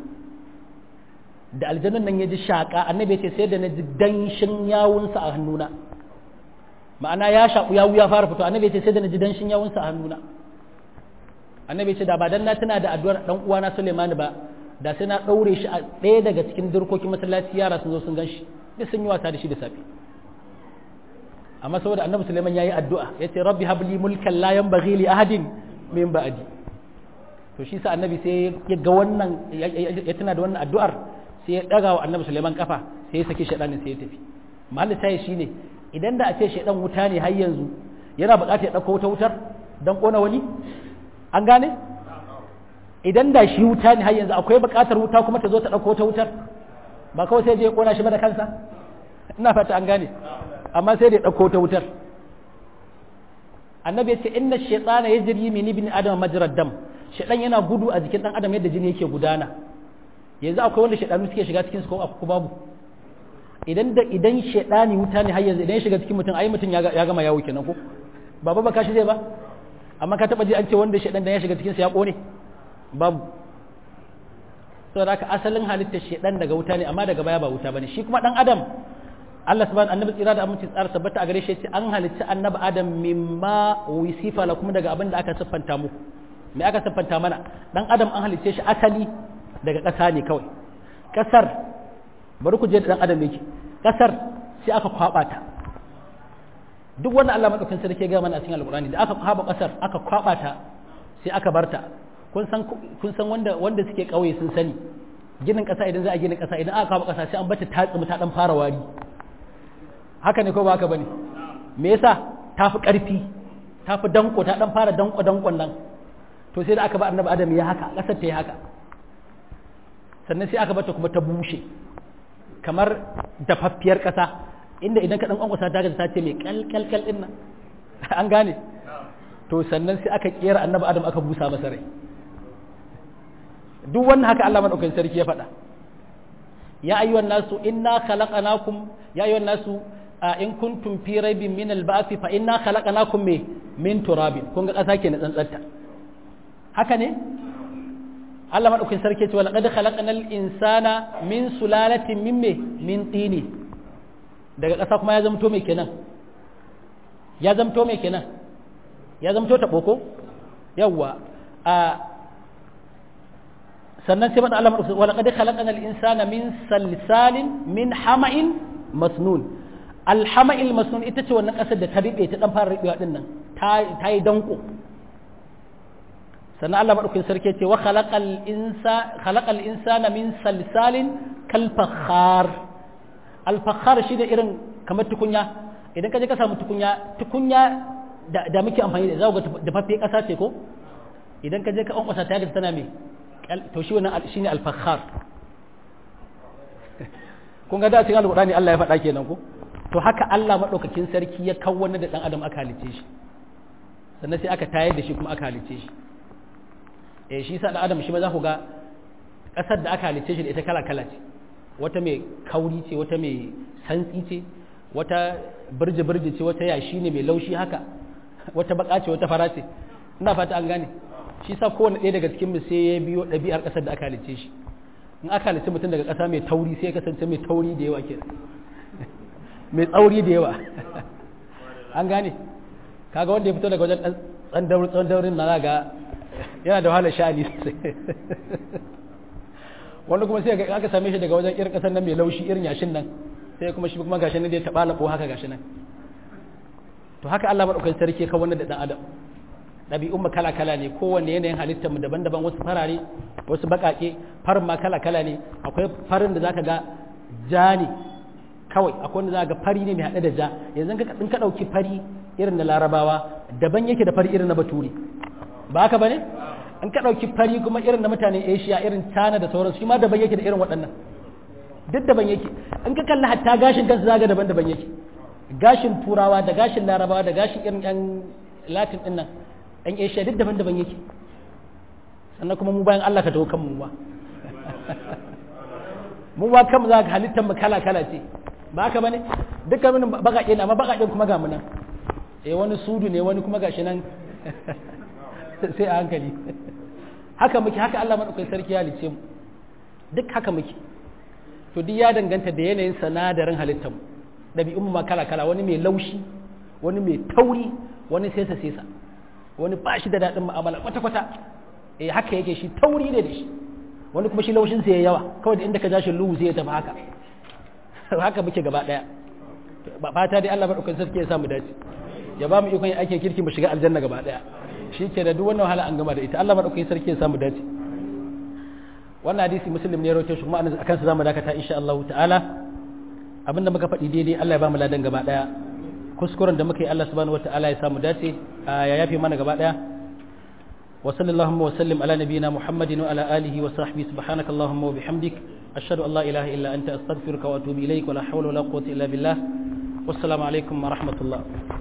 da aljannan nan ya ji shaka annabi ya ce sai da na ji danshin yawunsa a hannuna ma'ana ya shaku yawu ya fara fito annabi ya ce sai da na ji danshin yawunsa a hannuna annabi ya ce da ba dan na tuna da addu'ar dan uwana Sulaiman ba da sai na daure shi a ɗaya daga cikin dirkokin masallaci yara sun zo sun gan shi duk sun yi wasa da shi da safe amma saboda annabi Sulaiman yayi addu'a yace rabbi habli mulkan la yanbaghi li ahadin min ba'di to shi sa annabi sai ya ga wannan ya tuna da wannan addu'ar sai ya daga wa annabi Sulaiman kafa sai ya saki shedanin sai ya tafi mahallin sai shine idan da a ce shedan wuta ne har yanzu yana buƙatar ya dauko wuta wutar dan kona wani an gane idan da shi wuta ne har yanzu akwai buƙatar wuta kuma ta zo ta dauko wuta wutar ba kawai sai je ya kona shi ba da kansa ina fata an gane amma sai da ya ɗauko ta wutar annabi ya ce inna shaytana yajri min ibn adam majrad dam shaytan yana gudu a jikin dan adam yadda jini yake gudana yanzu akwai wanda shaytanu suke shiga cikin su ko ko babu idan da idan shaytani wuta ne har yanzu idan ya shiga cikin mutum ai mutum ya gama yawo kenan ko baba ba kashi zai ba amma ka taba ji an ce wanda shaytan dan ya shiga cikin sa ya kone babu saboda haka asalin halittar shaytan daga wuta ne amma daga baya ba wuta bane shi kuma dan adam Allah subhanahu annabi tsira da aminci tsara tabbata a gare shi ce an halicci annabi adam mimma wisifa la kuma daga abin da aka siffanta muku me aka siffanta mana dan adam an halicce shi asali daga ƙasa ne kawai ƙasar bari ku je da dan adam yake ƙasar sai aka kwaba ta duk wanda Allah madaukakin sarki ya ga mana a cikin alqur'ani da aka kwaba ƙasar aka kwaba ta sai aka barta kun san kun san wanda wanda suke kauye sun sani ginin ƙasa idan za a gina ƙasa idan aka kwaba ƙasa sai an bata ta tsumi ta dan fara wari haka ne ko ba haka bane me yasa ta fi ƙarfi ta fi danko ta dan fara danko dankon nan to sai da aka ba annabi adam ya haka ƙasar ta yi haka sannan sai aka bata kuma ta bushe kamar dafaffiyar ƙasa inda idan ka dan kwankwasa ta gaza ta ce mai kalkalkal din nan an gane to sannan sai aka kera annabi adam aka busa masa rai duk wannan haka Allah madaukakin sarki ya faɗa ya ayyuhan nasu inna khalaqnakum ya ayyuhan nasu in kuntum fi raibin min al-ba'th fa inna khalaqnakum me min turabin kun ga kasa kenan tsantsanta haka ne Allah madaukakin sarki ce wa laqad khalaqnal insana min sulalatin min me min tini daga kasa kuma ya zamto me kenan ya zamto me kenan ya zamto ta boko yawa a sannan sai faɗa Allah maɗauki wala qad khalaqana al-insana min salsalin min hama'in masnun al-hama'il masnun ita ce wannan ƙasar da ta riɓe ta dan fara riɓewa din nan ta yi danko sannan Allah maɗaukin sarki ce wa khalaqal insa khalaqal insana min salsalin kal fakhar al fakhar shi da irin kamar tukunya idan ka je ka samu tukunya tukunya da, da muke amfani da zaku ga dafaffe ƙasa ce ko idan ka je ka kwankwasa ta ga tana me to shi wannan shine al fakhar kun ga da cikin alqur'ani Allah ya faɗa kenan ko to haka Allah maɗaukakin sarki ya kawo da ɗan adam aka halice shi sannan sai aka tayar da shi kuma aka halice shi eh shi sa ɗan adam shi ma za ku ga ƙasar da aka halice shi da ita kala kala ce wata mai kauri ce wata mai santsi ce wata birji birji ce wata yashi ne mai laushi haka wata baka ce wata fara ce ina fata an gane shi sa kowane ɗaya daga cikin mu sai ya biyo ɗabi'ar ƙasar da aka halice shi in aka halice mutum daga ƙasa mai tauri sai ya kasance mai tauri da yawa kenan mai tsauri da yawa an gane kaga wanda ya fito daga wajen tsawon daurin na ga yana da wahalar sha'ani sosai wanda kuma sai aka same shi daga wajen irin kasar nan mai laushi irin yashin nan sai kuma shi kuma gashi nan da ya taɓa labo haka gashi nan to haka Allah maɗaukakin sarki ka wannan da ɗan adam ɗabi'un mu kala kala ne kowanne yanayin halittar mu daban-daban wasu farare wasu baƙaƙe farin ma kala kala ne akwai farin da zaka ga ja ne kawai akwai wanda za ga fari ne mai haɗe da ja yanzu in ka ɗauki fari irin na larabawa daban yake da fari irin na bature ba haka ba ne in ka ɗauki fari kuma irin na mutanen asia irin china da sauransu shi ma daban yake da irin waɗannan duk daban yake in ka kalli hatta gashin kansu zaga daban daban yake gashin turawa da gashin larabawa da gashin irin yan latin ɗin nan yan asia duk daban daban yake sannan kuma mu bayan allah ka tawo kanmu ba mu ba kanmu za ka halittar mu kala kala ce ba haka bane dukkan mun bakaƙe ne amma bakaƙen kuma ga mu nan eh wani sudu ne wani kuma gashi nan sai a hankali haka muke haka Allah madaukakin sarki ya halice mu duk haka muke to duk ya danganta da yanayin sanadarin halittar mu dabi'un ma kala kala wani mai laushi wani mai tauri wani sesa sesa wani ba shi da daɗin mu'amala kwata kwata eh haka yake shi tauri ne da shi wani kuma shi laushin sai ya yawa kawai da inda ka ja shi luhu sai ya tafi haka haka muke gaba daya ba fata dai Allah madaukakin sarki ya samu dace ya ba mu ikon yin aikin kirki mu shiga aljanna gaba daya shi ke da duk wannan wahala an gama da ita Allah madaukakin sarki ya samu dace wannan hadisi muslim ne ya rawaito shi kuma akan sa zamu dakata insha Allah ta'ala abinda muka faɗi daidai Allah ya ba mu ladan gaba daya kuskuren da muka yi Allah subhanahu wataala ya samu dace ya yafe mana gaba daya وصلى اللهم وسلم على نبينا محمد وعلى آله وصحبه سبحانك اللهم وبحمدك أشهد أن لا إله إلا أنت أستغفرك وأتوب إليك ولا حول ولا قوة إلا بالله والسلام عليكم ورحمة الله